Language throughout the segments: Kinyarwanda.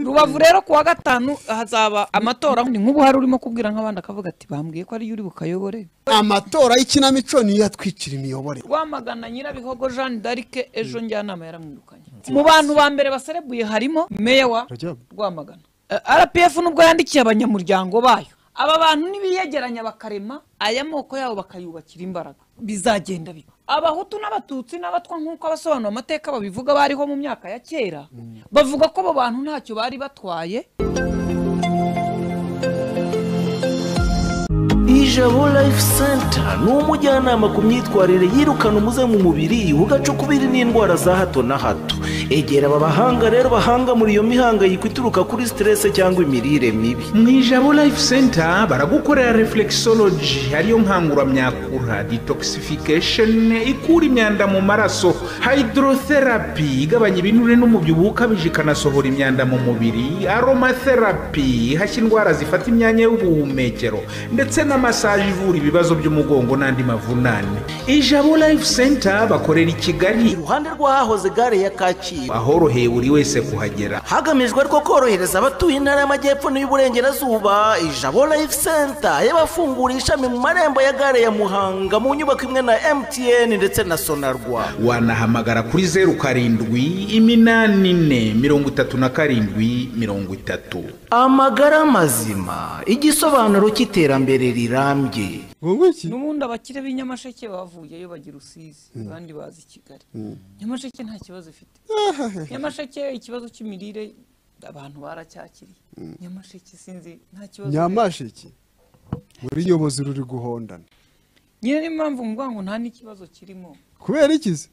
rubavu rero kuwa gatanu hazaba amatora ni nk'ubu hari urimo kubwira nk'abandi akavuga ati bambwiye ko ariyo uri bukayobore amatora y'ikinamico niyo yatwikira imiyobore rwamagana nyirabihogo jeanne d'arc ejo njyanama yaramwirukanye mu bantu ba mbere baserebuye harimo meya wa Rajab. rwamagana Eh, rpf nubwo yandikiye abanyamuryango bayo aba bantu nibiyegeranya bakarema aya moko yabo bakayubakira imbaraga bizagenda biba abahutu n'abatutsi n'abatwa nk'uko abasobanura amateka babivuga bariho mu myaka ya kera bavuga ko abo bantu ntacyo bari batwaye ijabo life center ni umujyanama ku myitwarire yirukana umuze mu mubiri ugacukubiri n'indwara za hato na hato egera aba bahanga rero bahanga muri iyo mihangayiko ituruka kuri siterese cyangwa imirire mibi mu ijabo life center baragukorera reflexology ariyo nkanguramyakura detoxification ikura imyanda mu maraso hydrotherapy igabanya ibinure n'umubyibuho ukabije ikanasohora imyanda mu mubiri aromatherapy ihashya indwara zifata imyanya y'ubuhumekero ndetse na massage ivura ibibazo by'umugongo n'andi mavunane ijabo life center bakorera i kigali iruhande rw'ahahoze gare ya kacyiru ahoroheye buri wese kuhagera hagamijwe ariko korohereza abatuye intara y'amajyepfo n'iy'uburengerazuba ijabo life center y'abafungura ishami mu marembo ya gare ya muhanga mu nyubako imwe na mtn ndetse na sonarwa wanahamagara kuri zeru karindwi iminani ine mirongo itatu na karindwi mirongo itatu amagara mazima igisobanuro cy'iterambere rirambye wowe iki n'ubundi abakire b'i nyamasheke bavuyeyo bagira usizi abandi bazi i kigali nyamasheke nta kibazo ifite nyamasheke ikibazo cy'imirire abantu baracyakiriye nyamasheke sinzi nta kibazo nyamashiki uriyobozi ruri guhondana nyine niyo mpamvu mvuga ngo nta n'ikibazo kirimo kubera iki se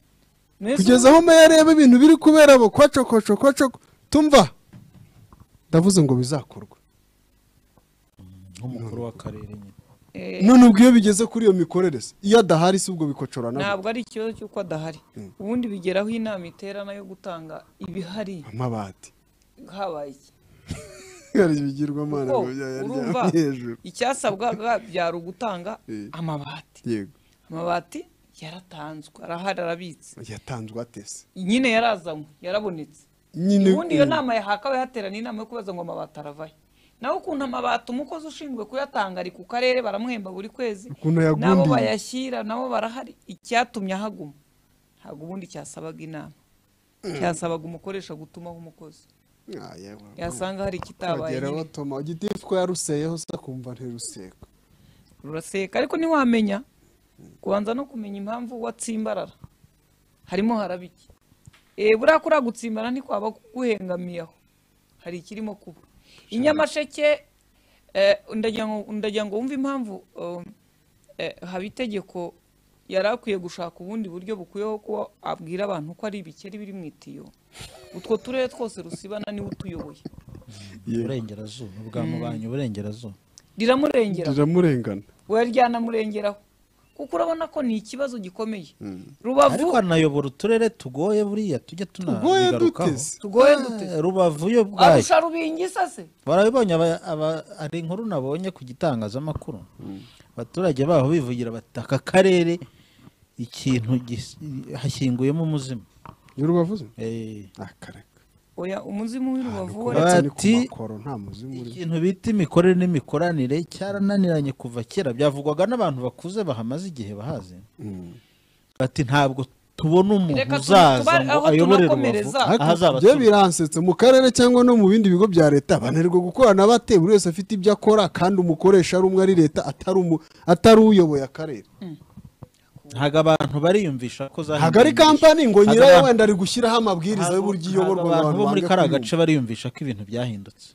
Mwese kugeza aho meya areba ibintu biri kubera abo kwacokocoko kwacoko tumva ndavuze ngo bizakorwa nk'umukuru w'akarere nyine none ubwo iyo bigeze kuri iyo mikorere se iyo adahari si ubwo bikocorana ntabwo ari ikibazo cy'uko adahari ubundi bigeraho inama iterana yo gutanga ibihari amabati habaye iki hari ibigirwamana kuko ngo urumva byaryamye hejuru icyasabwaga byari ugutanga Eh. amabati yego amabati yaratanzwe arahari arabitse yatanzwe atese nyine yarazanywe yarabonetse nyine ubundi iyo nama yahakawe hateraniye inama yo kubaza ngo amabati aravayo nawe ukuntu amabati umukozi ushinzwe kuyatanga ari ku karere baramuhemba buri kwezi Ukuntu yagundiye. nabo bayashyira nabo barahari icyatumye ahaguma ntabwo ubundi cyasabaga inama cyasabaga umukoresha gutumaho umukozi Ah, yewe. yasanga hari ikitabaye Bageraho nyine. Toma igitifu ko yaruseyeho se akumva ntiruseko ruraseka ariko ntiwamenya kubanza no kumenya impamvu watsimbarara harimo haraba iki Eh, buriya kuriya gutsimbara ntikwaba kuguhengamiye aho hari ikirimo kuba inyamasheke eh, ndagira ngo- ndagira ngo wumve impamvu um, eh, haba itegeko yari akwiye gushaka ubundi buryo bukwiyeho ko abwira abantu ko ari ibikeri biri mu itiyo utwo turere twose rusibana niwe utuyoboye uburengerazuba ubwa mubanye uburengerazuba riramurengera riramurengana wowe ryanamurengeraho kuko urabona ko ni ikibazo gikomeye rubavu ariko hanayobora uturere tugoye buriya tujya tugoye tunabigarukaho duteze tugoye dute Eh, rubavu yo bwayo arusha rubingisa se barabibonye aba- aba- hari inkuru nabonye ku gitangazamakuru abaturage baho bivugira bati aka karere ikintu gis- hashyinguyemo umuzimu y'urubavuze Eh, akareka oya umuzimu w'urubavu we Bati- uretse ni ku makoro nta muzimu urimo ikintu bita imikorere n'imikoranire cyarananiranye kuva kera byavugwaga n'abantu bakuze bahamaze igihe bahazi bati ntabwo tubona umuntu Reka tu- uzaza tubare- ngo aho ayobore tunakomereza. rubavu aho azaba byo atuye. biransetse mu karere cyangwa no mu bindi bigo bya leta bananirwa gukorana bate buri wese afite ibyo akora kandi umukoresha ari umwe ari leta atari umu- atari uyoboye akarere ntabwo abantu bariyumvisha ko zahinduye hagari imigisha. kampani ngo Ntabwo nyirayo abantu- wenda ari gushyiraho amabwiriza ntabwo- y'uburyo ntabwo iyoborwa abantu bo muri banga kariya kuyumva. gace bariyumvisha ko ibintu byahindutse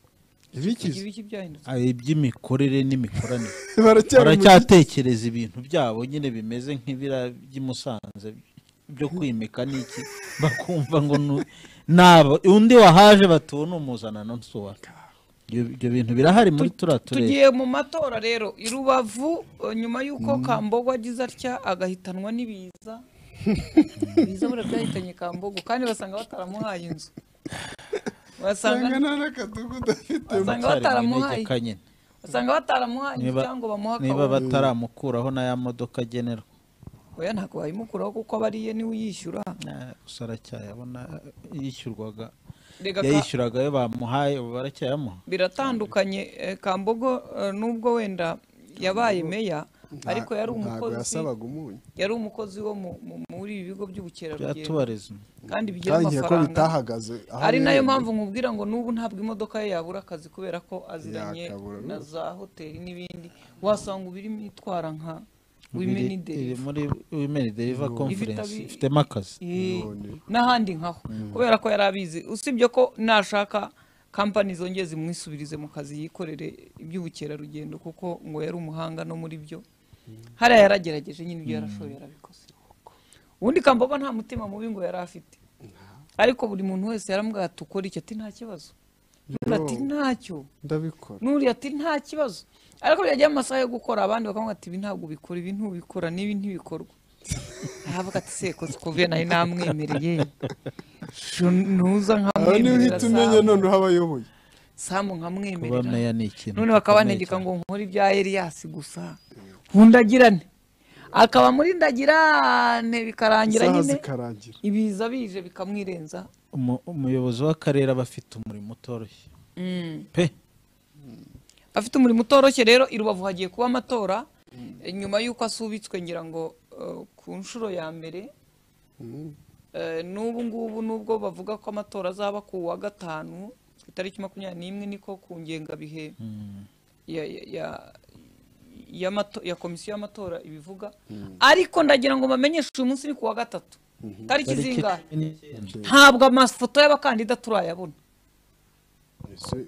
Ibikize. ibiki byahindutse ari iby'imikorere n'imikoranire Baracyari mu gihe- baracyatekereza ibintu byabo nyine bimeze nk'ibira by'i Musanze byo kwimika n'iki bakumva ngo nu- nabo undi wahaje batuwe n'umuzanano nsuwa ibyo bintu birahari muri turiya turere tugiye mu matora rero i rubavu eh, nyuma y'uko kambogo agize atya agahitanwa n'ibiza ibiza buriya byahitanye kambogo kandi basanga bataramuhaye inzu Usanga basanga nta n'akadugudu afite. basanga Baracyari mu bataramuhaye manegeka nyine. basanga bataramuhaye inzu Niba- cyangwa bamuha niba akaboko bataramukuraho n'aya modoka agenerwa oya ntabwo wayimukuraho kuko aba ariye niwe uyishyura gusa aracyayabona yishyurwaga Rega ka- yayishyuragayo bamuhaye ubu baracyayamuha biratandukanye eh, kambogo eh, nubwo wenda yabaye meya ariko yari ntabwo umukozi yasabaga umunyu yari umukozi wo mu- mu- muri ibi bigo by'ubukerarugendo byatubareza kandi bigira kandi nkeka ko amafaranga bitahagaze aho ari nayo biherereye. mpamvu nkubwira ngo n'ubu ntabwo imodoka ye yabura akazi kubera ko aziranye Yakabura na rwose. za hoteli n'ibindi wasanga ubirimo itwara nka wimeni iri muri wimeni deriva konferensi abi- ifitemo akazi None. n'ahandi nkaho kubera ko yari abizi usibye ko nashaka kampani zongeye zimwisubirize mu kazi yikorere iby'ubukerarugendo kuko ngo yari umuhanga no muri byo hariya yaragerageje nyine ibyo yarashoboye yarabikoze ubundi kambogo nta mutima mubi ngo yari afite ariko buri muntu wese yaramubwira ati ukora icyo ati nta kibazo n'uriya ati ntacyo ndabikora n'uriya ati nta kibazo ariko byagera amasaha yo gukora abandi bakavuga ati ibi ntabwo ubikora ibi ntubikora n'ibi ntibikorwa aravuga ati seko sikuvuye nayo namwemereye Sho ntuza aho nkamwemerera niho uhita umenya Samu. noneho abayoboye samu kuba nkamwemerera meya ni ikintu none bakabanegeka ngo nkore ibya Elias gusa hundagirane akaba muri ndagirane bikarangira isaha nyine zikarangira ibiza bije bikamwirenza Umu- umuyobozi w'akarere aba afite umurimo utoroshye pe afite umurimo utoroshye rero i rubavu hagiye kuba amatora eh, nyuma y'uko asubitswe ngira ngo eh, ku nshuro ya mbere Eh, n'ubu ngubu nubwo bavuga ko amatora azaba ku wa gatanu ku itariki makumyabiri n'imwe niko ku ngengabihe ya, ya, ya, y'amato- ya komisiyo y'amatora ibivuga ariko ndagira ngo bamenyeshe uyu munsi ni ku wa gatatu tariki tariki zingahe cumi n'icyenda. ntabwo amafoto y'abakandida turayabona Ese-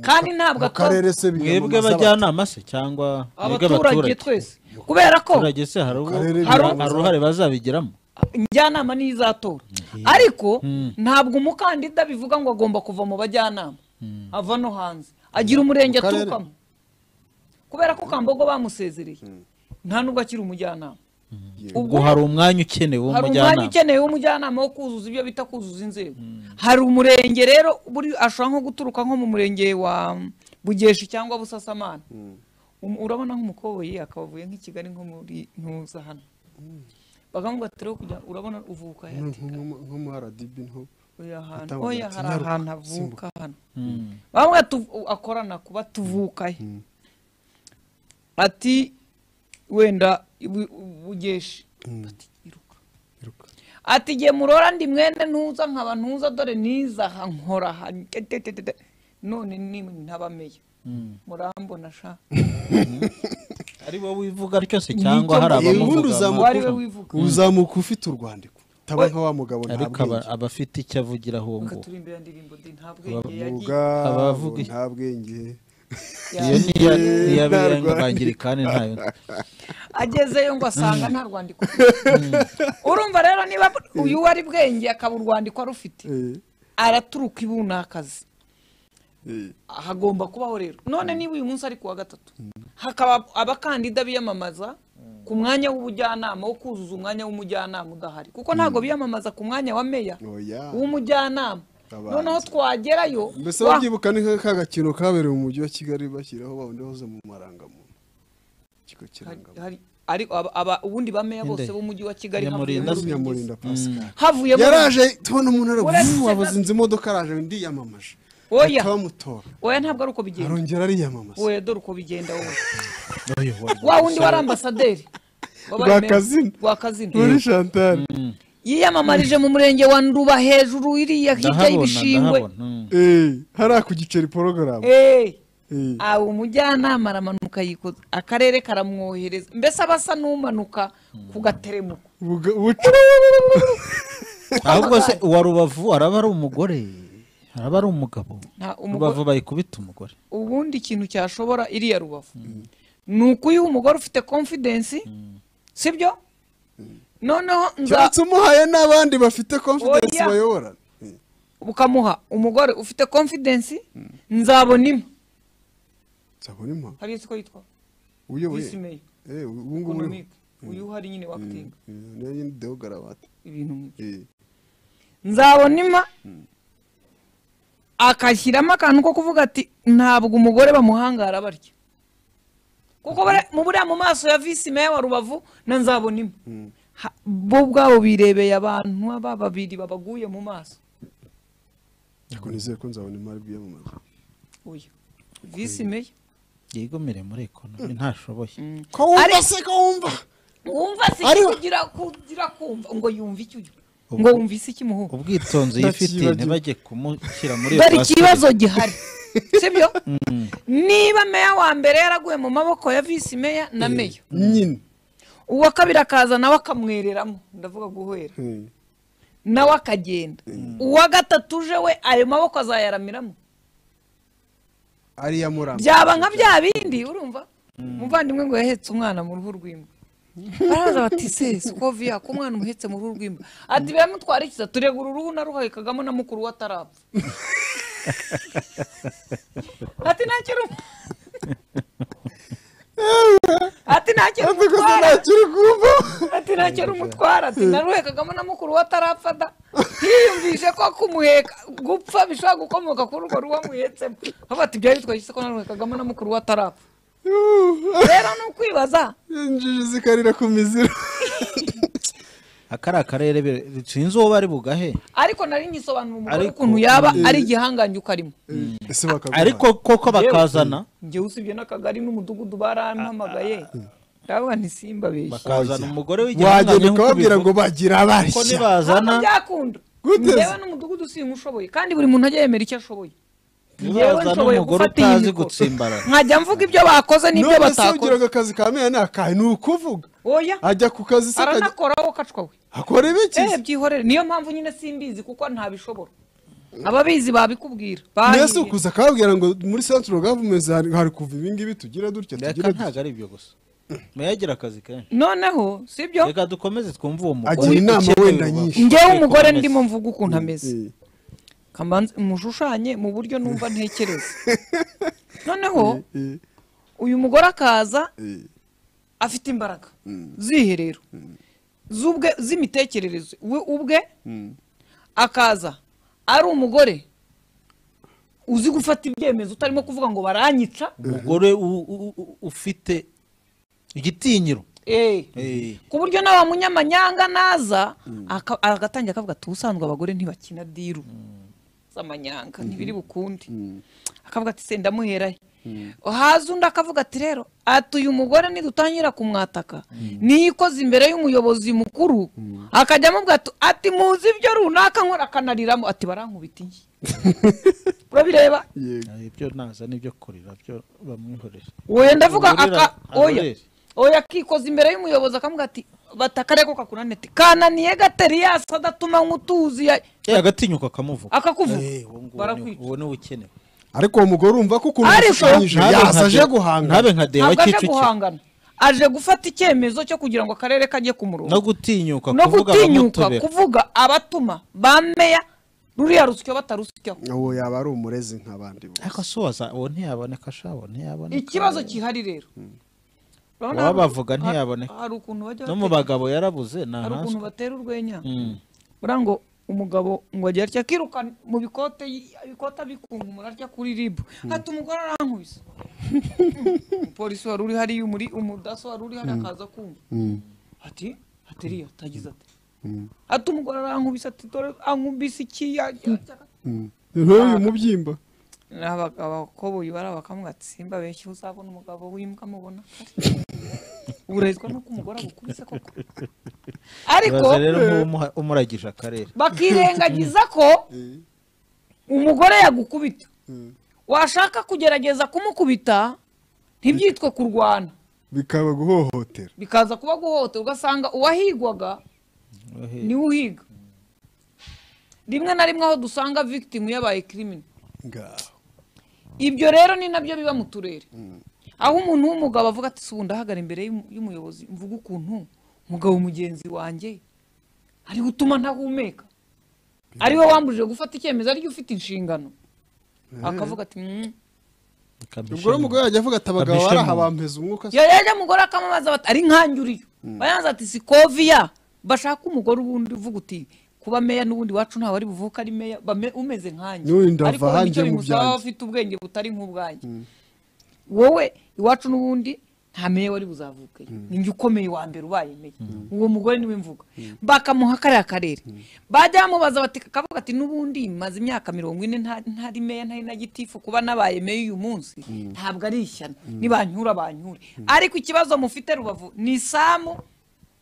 kandi ntabwo mu atowe karere se mwebwe biyamamaza abajyanama se cyangwa mwebwe abaturage twese kubera ko abaturage se hari ubwo- Akarere hari biyamamaza. uruhare bazabigiramo njyanama niyo izatora ariko ntabwo umukandida bivuga ngo agomba kuva mu bajyanama ava no hanze agira umurenge Mu karere. aturukamo kubera ko kambogo bamusezereye nta nubwo akiri umujyanama ubwo hari umwanya hari ukenewe umwanya w'umujyanama ukeneye w'umujyanama wo kuzuza ibyo bita kuzuza inzego hari umurenge rero buri ashobora nko guturuka nko mu murenge wa bugeshi cyangwa busasamana Um- urabona nk'umukoboyi akaba avuye nk'i kigali nko muri ntuza hano bakamuga kujya urabona uvuka he?" Ati, nko mu rdb nto oya ahantu Atambuka oya ati, hari "Nyaruka, ahantu avuka simbuka." hano bamwe tu- akorana kuba tuvuka he ati wenda bu- bugeshi ati iruka iruka ati igihe murora ndi mwene ntuza nkaba ntuza dore niza aha nkora aha tetetete none ni ntabameye murambona sha ari wowe wivuga ryose Nicyo cyangwa hari Eh, ubundi abamuvuga uwo ari we uzamuka wivuga uzamuka ufite urwandiko taba nka wa mugabo nta ariko aba- aba afite icyo avugira aho Reka nguho turimbira ndirimbo di nta bwenge yagiye bwenge abavuga iki? nta bwenge iyo yagiye. niyo niyo nta abirenga rwanda. bangirikani ntayo agezeyo ngo asanga nta rwandiko urumva rero niba uyu we ari bwenge akaba urwandiko arufite Eh, araturuka ibunakazi eh, hagomba kubaho rero none niba uyu munsi ari ku wa gatatu hakaba abakandida biyamamaza ku mwanya w'ubujyanama wo kuzuza umwanya w'umujyanama udahari kuko ntabwo biyamamaza ku mwanya wa meya oya w'umujyanama Abanza. noneho twagerayo mbese wa- babyibuka ni nka ka gakino kabereye mu mujyi wa kigali bashyiraho bawundi hoze mu marangamuntu ikigo hari- kirangamuntu hari- ari aba- aba- ubundi ba meya bose Inde. b'umujyi wa kigali Nyamurinda. havuyemo- nyamurinda pascal havuyemo yaraje tubona umuntu Uretse aravuye na- wabuze inzu imodoka araje ndiyamamaje Oya. bamutora oya ntabwo ari uko bigenda arongera ariyamamaza oya dore uko bigenda wowe wa wundi wari ambasaderi wabaye meya- Rwakazina. rwakazina muri chantal yiyamamarije mu murenge wa nduba hejuru iriya hirya ndahabona y'ibishingwe ndahabona mm. Eh, hariya ku giceri porogaramu Eh, Eh. aho umujyanama aramanuka yikoza akarere karamwohereza mbese aba asa n'umanuka ku gateremuko Buga- buca ahubwo se uwa rubavu araba ari umugore araba ari umugabo Nta- umugore- rubavu bayikubita umugore ubundi ikintu cyashobora iriya rubavu ni ukuyuha umugore ufite confidence sibyo noneho nza keretse umuhaye n'abandi bafite confidence Oya. bayobora ukamuha umugore ufite confidence nzabona imwe nzabona impa hariya siko yitwa uyoboye visi meya Eh, ubu ngubu uriho economic uyu uhari nyine wakitinga niyo nyine deogarawate ibintu nk'ibyo nzabonima akashyiramo akantu ko kuvuga ati ntabwo umugore bamuhangara barya kuko bare- mu buriya mu maso ya visi meya wa rubavu na nzabonima Ha- bo ubwabo birebeye abantu aba babiri babaguye mu maso ariko nizere ko nzabona imari bwiyamamaza uyu visi meya yigomere muri ekonomi ntashoboye ko wumva se ko wumva wumva se Ari- kugira kugira kumva ngo yumve icyo uyu ngo wumve isi kimuhuha ubwitonzi yifitiye Ndakibagirwa. ntibajye kumushyira muri iyo dore pasiteri. ikibazo gihari sibyo niba meya wa mbere yaraguye mu maboko ya visi meya na meya nyine uwa kabiri akaza nawe akamwereramo ndavuga guhera Hmm. nawe akagenda uwa gatatu uje we ayo maboko azayaramiramo ariya muramba byaba nka bya bindi urumva umuvandimwe ngo yahetse umwana mu ruhu rw'imbwa baraza bati sese uko viya ko umwana umuhetse mu ruhu rw'imbwa ati biramutwarikiza turega uru ruhu naruhayikagamo na mukuru we atarapfa ati nta kintu ati nta kintu rwose umutwara ntacyo uri kumva ati nta kintu umutwara ati naruhekagamo na mukuru we atarapfa da yiyumvishe ko kumuheka gupfa bishobora gukomoka kuri urwo ruhu amuhetsemo aho bati byari bitwagise ko naruhekagamo na mukuru we atarapfa rero ni ukwibaza injiji zikarira ku miziro aka ari akarere be- sinzi uwo bari bugahe ariko nari ngisobanura umugore Ariko- ukuntu yaba ari igihangange ukarimo ese bakaguha ariko koko bakazana njyewe usibye n'akagari n'umudugudu barampamagaye ndavuga nti simbabeshye bakazana umugore wagenda w'igihangange nk'uko ukababwira ngo bivuga. bagira ko abashya nibazana ntabwo byakunda Gute se? njyewe n'umudugudu singa ushoboye kandi buri muntu ajya yemera icyo ashoboye Njyewe nibazana nshoboye umugore gufata iyi utazi mikoro. gutsimbarara nkajya mvuga ibyo bakoze n'ibyo none se batakora ugira ngo akazi ka meya ni akahe ni ukuvuga oya ajya ku kazi se akajya aranakoraho akacwa we akora ibiki eh byihorere niyo mpamvu nyine simbizi kuko ntabishobora ababizi babikubwira bahiye. mbese ukuza akababwira ngo muri central government hari hari kuva ibingibi tugira dutya reka tugira ntabwo dutya ari ibyo gusa muyagira akazi kenshi noneho sibyo reka dukomeze twumve uwo mugore agira inama ukenewe wenda ubu. nyinshi njyewe Ariko umugore bameze. ndimo mvuga ukuntu ameze Eh, kamanzi mushushanye mu buryo numva ntekereza noneho eh, uyu mugore akaza eh. afite imbaraga z'iherero z'ubwe z'imitekerereze we ubwe akaza ari umugore uzi gufata ibyemezo utarimo kuvuga ngo baranyica umugore u- u- u- ufite igitinyiro Eh. Eh, ku buryo n'aba munyamanyanga naza aka- agatangira akavuga ati ubusanzwe abagore ntibakina diru z'amanyanga ntibiri bukundi akavuga ati se ndamuherahe haza undi akavuga ati rero ati uyu mugore nidutangira kumwataka niyo ikoze imbere y'umuyobozi mukuru akajya amubwira ati ati muzi ibyo runaka nkora akanariramo ati barankubita inshyi urabireba eh, ibyo naza n'ibyo kurira byo bamwihorera oya ndavuga Uburira- aka oya aburira. oya akikoza imbere y'umuyobozi akamubwira ati batakareko kakunaniye ati kananiye gateriyasi adatuma nk'utuzi ya-" Eh, agatinyuka akamuvuga akakuvuga Eh, uwo nguwo ni- barakwica uwo niwe ukenewe ariko uwo mugore urumva ko ukuntu Ariko- yashushanyije Ntabe nka yasa aje De- guhanga ntabe nka deba ntabwo aje kicukiro guhangana aje gufata icyemezo cyo kugira ngo akarere kajye ku murongo no gutinyuka no kuvuga gutinyuka abamutobera kuvuga abatuma ba meya ruriya rusyo batarusyaho uwo yaba ari umurezi nk'abandi bose. ariko si waza uwo ntiyaboneka ashabo ntiyaboneka ikibazo gihari rero Urabona hari- wabavuga ntiyaboneka hari ukuntu bajya no mu batera- bagabo yarabuze hari ukuntu ntahanzwe batera urwenya Mm. buriya ngo umugabo ngo agira atya akiruka mu bikote y- ibikote abikunkumura atya kuri ribu ati umugore arankubise umupolisi wari uri hariya umuri umudaso wari uri hariya akaza kumva ati ateriya atagize ati ati umugore arankubise ati dore ankubise iki yajya nk'uyu mubyimba abakoboyi bari abakamubwira ati simba benshi uzabona umugabo w'imbwa mubona urahezwa nuko umugore agukubise koko ariko Ibaze rero nk'uwo umuragije akarere bakirengagiza ko umugore yagukubita washaka kugerageza kumukubita ntibyitwe kurwana bikaba guhohotera bikaza kuba guhohoterwa ugasanga uwahigwaga niwe uhiga rimwe na rimwe aho dusanga victim yabaye kirimini ngaho ibyo rero ni nabyo biba mu turere aho umuntu w'umugabo avuga ati si ubu ndahagara imbere y'umu- y'umuyobozi mvuga ukuntu umugabo mugenzi wanjye ari gutuma ntahumeka ari we wambujije gufata icyemezo ariyo ufite inshingano akavuga ati "Mm." ubwo rero umugore yajya avuga ati abagabo Abishemo. baraha bampeza umwuka se." Iyo rero umugore akamamaza bati ari nkanjye uriyo bayanze ati si koviya bashaka umugore ubundi uvuga uti kuba meya n'ubundi wacu ntawe ari buvuke ari meya bame- umeze nkanjye N'uyu ndava ariko wenda hanjye icyo mu bimusaba byanjye. aba afite ubwenge butari nk'ubwanjye wowe iwacu n'ubundi nta meya wari buzavuke ninjye ukomeye wa mbere ubaye meya uwo mugore niwe mvuga bakamuha kariya karere bajya bamubaza bati akavuga ati n'ubundi maze imyaka mirongo ine nta- ntari meya ntari na gitifu kuba nabaye meya uyu munsi ntabwo ari ishyano nibanyura banyure ariko ikibazo mufite rubavu ni samu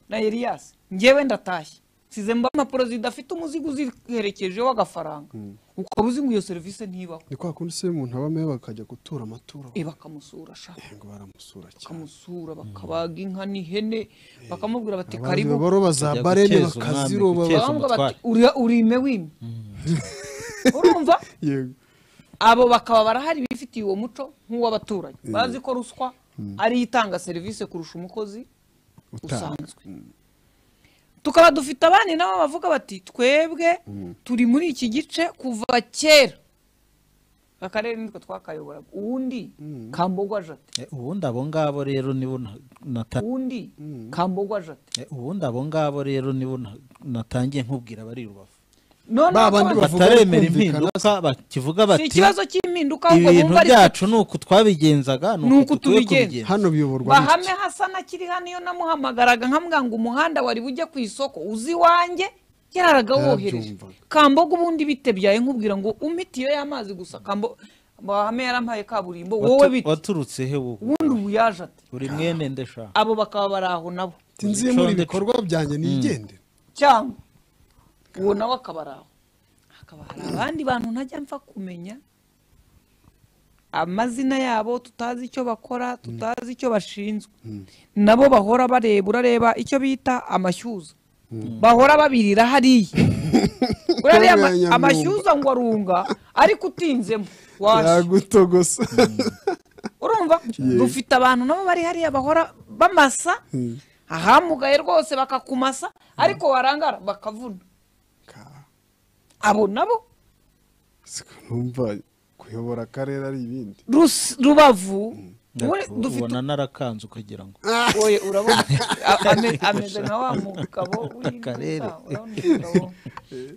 na eliyasi ngewe ndatashye nsize mba impapuro zidafite umuzigo uziherekejeho agafaranga ukaba uzi ngo iyo serivisi ntibaho ni kwa kundi se umuntu aba ameya bakajya gutura amaturo e bakamusura shaka ngo baramusura cyane bakamusura bakabaga inka n'ihene bakamubwira bati abandi karibu babaroba za Bajya barene gukeza umwami, bakaziroba gukeza. ba- bakavuga bati umutware. "Uri- urime wimye urumva yego abo bakaba barahari bifitiye uwo muco nk'uw'abaturage bazi ko ruswa ariyo itanga serivisi kurusha umukozi utanga usanzwe tukaba dufite abandi nabo bavuga bati twebwe turi muri iki gice kuva kera akarere nitwe twakayoboraga uwundi kambogwa jate Eh, ubundi abo ngabo rero nibo na- nata- uwundi kambogwa jate eh, ubundi abo ngabo rero nibo na- natangiye nkubwira bari rubavu none Ba urabona- bandi bavuga bataremera bikumvikana impinduka bakivuga si bati ikibazo cy'impinduka ahubwo ibintu bumva ari byacu ni uku twabigenzaga ni Ni uku uku tugiye tubigenza. kubigenza hano biyoborwa bahame hasa na kiri hano iyo namuhamagaraga nkamubwira ngo umuhanda wari bujye ku isoko uzi iwanjye yaraga wohereje Yarabyumvaga. kamboga ubundi bitebyaye nkubwira ngo umitiyo y'amazi gusa kambo bahame yarampaye kaburimbo wowe Watu- bite waturutse he wowe ubundi ubu yaje ati uri mwene ndashaka abo bakaba bari aho nabo Ati, nziye muri Icondo- ibikorwa byanjye nigendere cyangwa uwo nawe akaba ari aho hakaba hari abandi bantu ntajya mfa kumenya amazina yabo tutazi icyo bakora tutazi icyo bashinzwe nabo bahora bareba urareba icyo bita amashyuza bahora babirira hariya urareba ama- Nyamwumba. amashyuza ngo arunga ariko utinzemo washya yagutogosa urumva dufite abantu nabo bari hariya bahora bamasa ahamugaye rwose bakakumasa ariko warangara bakavuna Ka- abo nabo siko numva kuyobora akarere ari ibindi Rus- rubavu ubundi Ndaku- dufite ubona narakanze ukagira ngo oye urabona A- ame- ameze nka wa mugabo w'intuza, Akarere. urabona umugabo-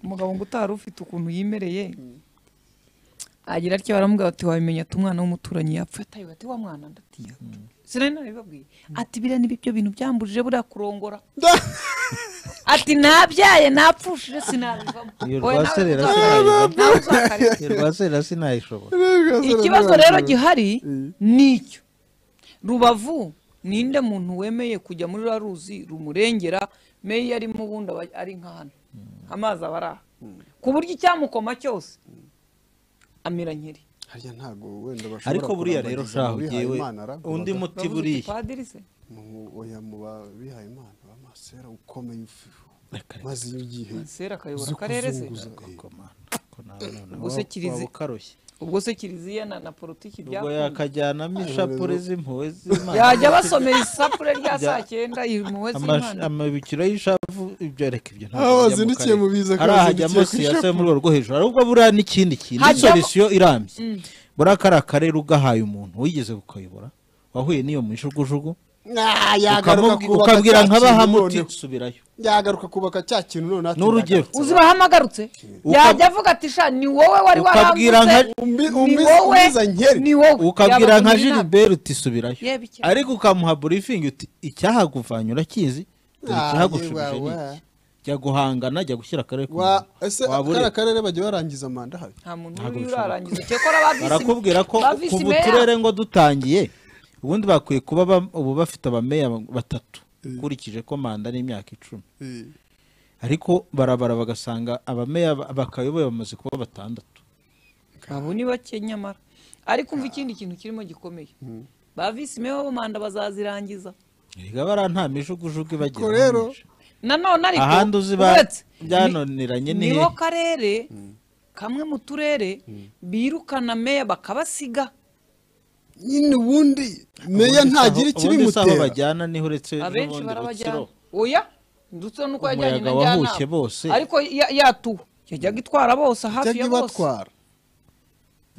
umugabo ngo utari ufite ukuntu yimereye agira atyo baramubwira bati wabimenya ati umwana w'umuturanyi yapfuye ataye ati wa mwana ndatiya sinari nabibabwiye ati biriya ni byo bintu byambujije buriya kurongora ati nabyaye napfushije sinabivamo Iyo Oya, nawe rwaserera uzakareba, sinabivamo. nawe uzakareba. rwasera sinayishobora ikibazo rero gihari ni icyo rubavu ninde muntu wemeye kujya muri ruriya ruzi rumurengera meya arimo ubundi aba ari nka hano amazi aba ari aha ku buryo icyamukoma cyose amira nkeri harya ntabwo wenda bashobora ariko buriya rero kurambagiza shahu abihaye jyewe Imana aravuga. undi muti Uravuze uti buriya padiri se Mu- oya mu babihaye imana b'amasera ukomeye ufi- Reka, reka, maze iyo ugiye masera akayobora uzi akarere se kuzunguza Eh, ko mana, ko nawe noneho Ubwo se waba- kirizi- waba ukarushye. ubwo se kiliziya na, na politiki ubwo byakunda yakajyanamo ishapure z'impuhwe z'imana yajya basomera isapure rya Bya- saa cyenda impuhwe Amash- z'imana amabikiro y'ishavu ibyo reka ibyo ntabwo Ah, bijya mu wazindukiye mu karere. biza ko hariya wazindukiye hajyamo ku siyasa yo ishapu. mu rwego rwo hejuru ahubwo buriya n'ikindi kintu ni Hajyamo- solisiyo irambye buriya kariya karere ugahaye umuntu wigeze kukayobora wahuye n'iyo mishugujugu Ah, yagaruka ukamubwi- kubaka ukabwira cya nka kintu bahamuti none- subirayo yagaruka kubaka cya kintu none ati n'urugero uzi bahamugarutse Ukab- yajya avuga ati sha ni wowe wari Ukabwira warangutse nka- ni Umbi- umbi- wowe umbiza nkeri. ni wowe ukabwira Yabagumye nka inama. gilibert uti subirayo Yeba icyo- ariko ukamuha burifingi uti icyahaguvanye urakizi dore Ah, icyahagushubije yewe, ni we. iki jya guhangana jya gushyira akarere ku wa murongo. ese Waba ureba. kariya karere bajya barangiza manda habi nta muntu Ntabwo uri bishoboka. urarangiza cyakora ba visi barakubwira ko ba visi kuva meya- uturere ngo dutangiye ubundi bakwiye kuba ba- ubu bafite abameya batatu ukurikije ko manda ni imyaka icumi ariko barabara bagasanga abameya ba- bakayoboye bamaze kuba batandatu abo ni bake nyamara ariko umva ikindi kintu kirimo gikomeye ba visi meya bo manda bazazirangiza erega bariya nta mijugujugu ibagera Ariko rero, nanone ariko ahandi uzi ba- uretse, byananiranye ni niho hehe? karere kamwe mu turere birukana meya bakabasiga nyine ubundi meya ntagira aho ikibimutera bajyana niho uretse abenshi n'ubundi barabajyana Rutsiro. oya ndetse nuko yajyanye na Umuyaga wahushye njyanama bose. ariko ya- yatuwe yajyaga itwara bose hafi cyangwa ya bose ibatwara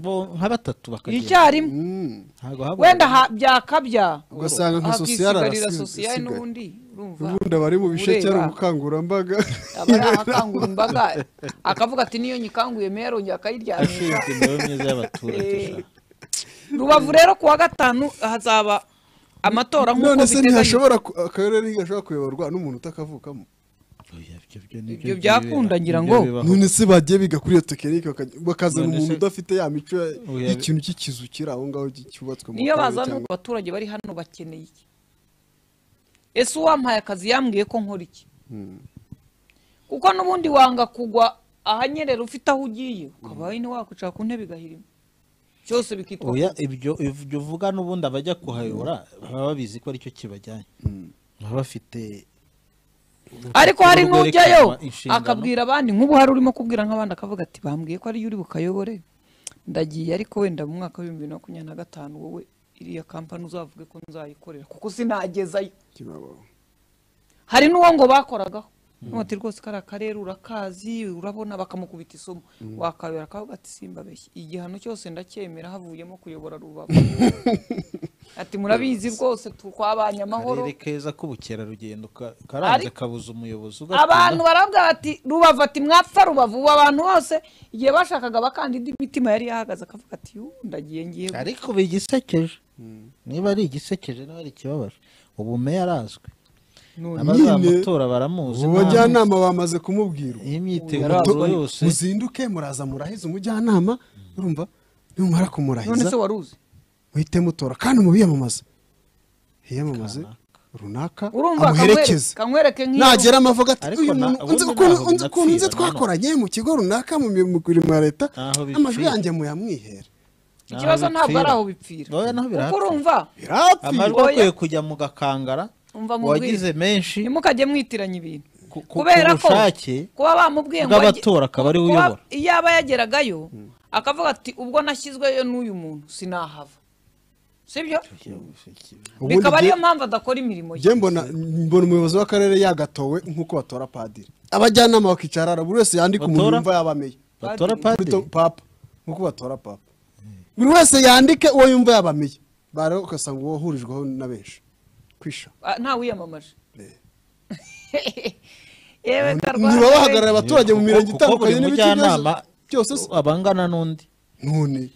Bo- nka batatu bakagenda icyarimwe ntabwo habura wenda ha- byakabya Ugasanga nka sosiyal hakisigarira arasigaye. sosiyal n'ubundi urumva ubundi abari mu bice cyari ureba, ubukangurambaga aba ari ahakangura imbaga akavuga ati niyo nyikanguye meya arongera akayiryamisha ashinzwe imibereho myiza y'abaturage Eh, sha. rubavu rero ku wa gatanu hazaba amatora nk'uko none se biteganyijwe ntihashobora ku- akarere ntigashobora kuyoborwa n'umuntu utakavukamo Oya, ibyo- ibyo ni byo Ibyo byibera. byakunda ngira Nibyo ngo. bibaho. none se bagiye biga kuri iyo tekinike bakajya- bakazana None umuntu se- udafite ya mico ya- Oya, y'ikintu cy'ikizu kiri aho ngaho cy- cyubatswe mu niyo karere bazana cyangwa- abaturage bari hano bakeneye iki ese uwampaye akazi yambwiye ko nkora iki kuko n'ubundi wanga kugwa ahanyerera ufite aho ugiye ukaba nyine wakwicara ku ntebe igahirima cyose bikitwa Oya, ibyo ibyo uvuga n'ubundi abajya kuhayobora baba babizi ko aricyo kibajyanye baba bafite ariko hari urwo n'ujyayo rwerekanwa inshingano. akabwira abandi nk'ubu hari urimo kubwira nk'abandi akavuga ati bambwiye ko ariyo uri bukayobore ndagiye ariko wenda mu mwaka w'ibihumbi bibiri na makumyabiri na gatanu wowe iriya kampani uzavuge ko nzayikorera kuko sinagezayo Kibabo. hari n'uwo ngo bakoragaho ati rwose kariya karere urakazi urabona bakamukubita isomo wakayobora akavuga ati simba beshya igihano cyose ndacyemera havuyemo kuyobora rubavu ati murabizi rwose tu- twabanye amahoro akarere keza k'ubukerarugendo ka- karanze Ariko- kabuza umuyobozi abantu barabwira bati rubavu ati mwapfa rubavu ubu abantu bose igihe bashakaga bakandida imitima yari yahagaze akavuga ati "Yu, ndagiye ngiye ariko bigisekeje niba ari igisekeje niba ari ikibabaje ubu meya arazwi none abazamutora baramuzi ubu bajyanama bamaze kumubwirwa imyiteguro yose muzinduke muraza murahiza umujyanama urumva nimumara none kumurahiza se wari uzi muhite mutora kandi mubiyamamaze hiyamamaze runaka urumva amuherekeze kankwereke- kankwereke nk'iyo nagera amavuga ati Ariko uyu na- muntu ubundi unzi ukuntu naho unzi ukuntu nzi binapfira, twakoranye mu kigo runaka mu mi- mu mirimo ya leta Naho bipfira. amajwi yanjye muyamwihere ikibazo ntabwo ari aho Oya, bipfira naho kuko birahapfira. urumva amajwi birapfira Oya. akwiye kujya mu gakangara umva mu uwagize menshi ntimukajye mwitiranya ibintu Ku- ku- kubera ku ko bushake kuba bamubwiye ngo bw'abatora akaba ariwe kuba- uyobora iyo aba yageragayo akavuga ati ubwo nashyizweyo n'uyu muntu sinahava sibyo Ubundi bikaba ariyo jye- mpamvu adakora imirimo ye njye mbona mbona umuyobozi w'akarere yagatowe nk'uko batora padiri abajyanama bakicara hariya, buri wese yandika umuntu Batora? yumva yabameye batora Kuri padiri to- papa nk'uko batora papa buri wese yandike uwo yumva yabameye bare ugasanga uwo wahurijweho na benshi kwisha Ah, nta wiyamamaje Eh. yewe ndarwaye niba bahagarariye abaturage mu mirenge Kuko- kuko buri itandukanye n'ibice mujyanama byose se abangana n'undi none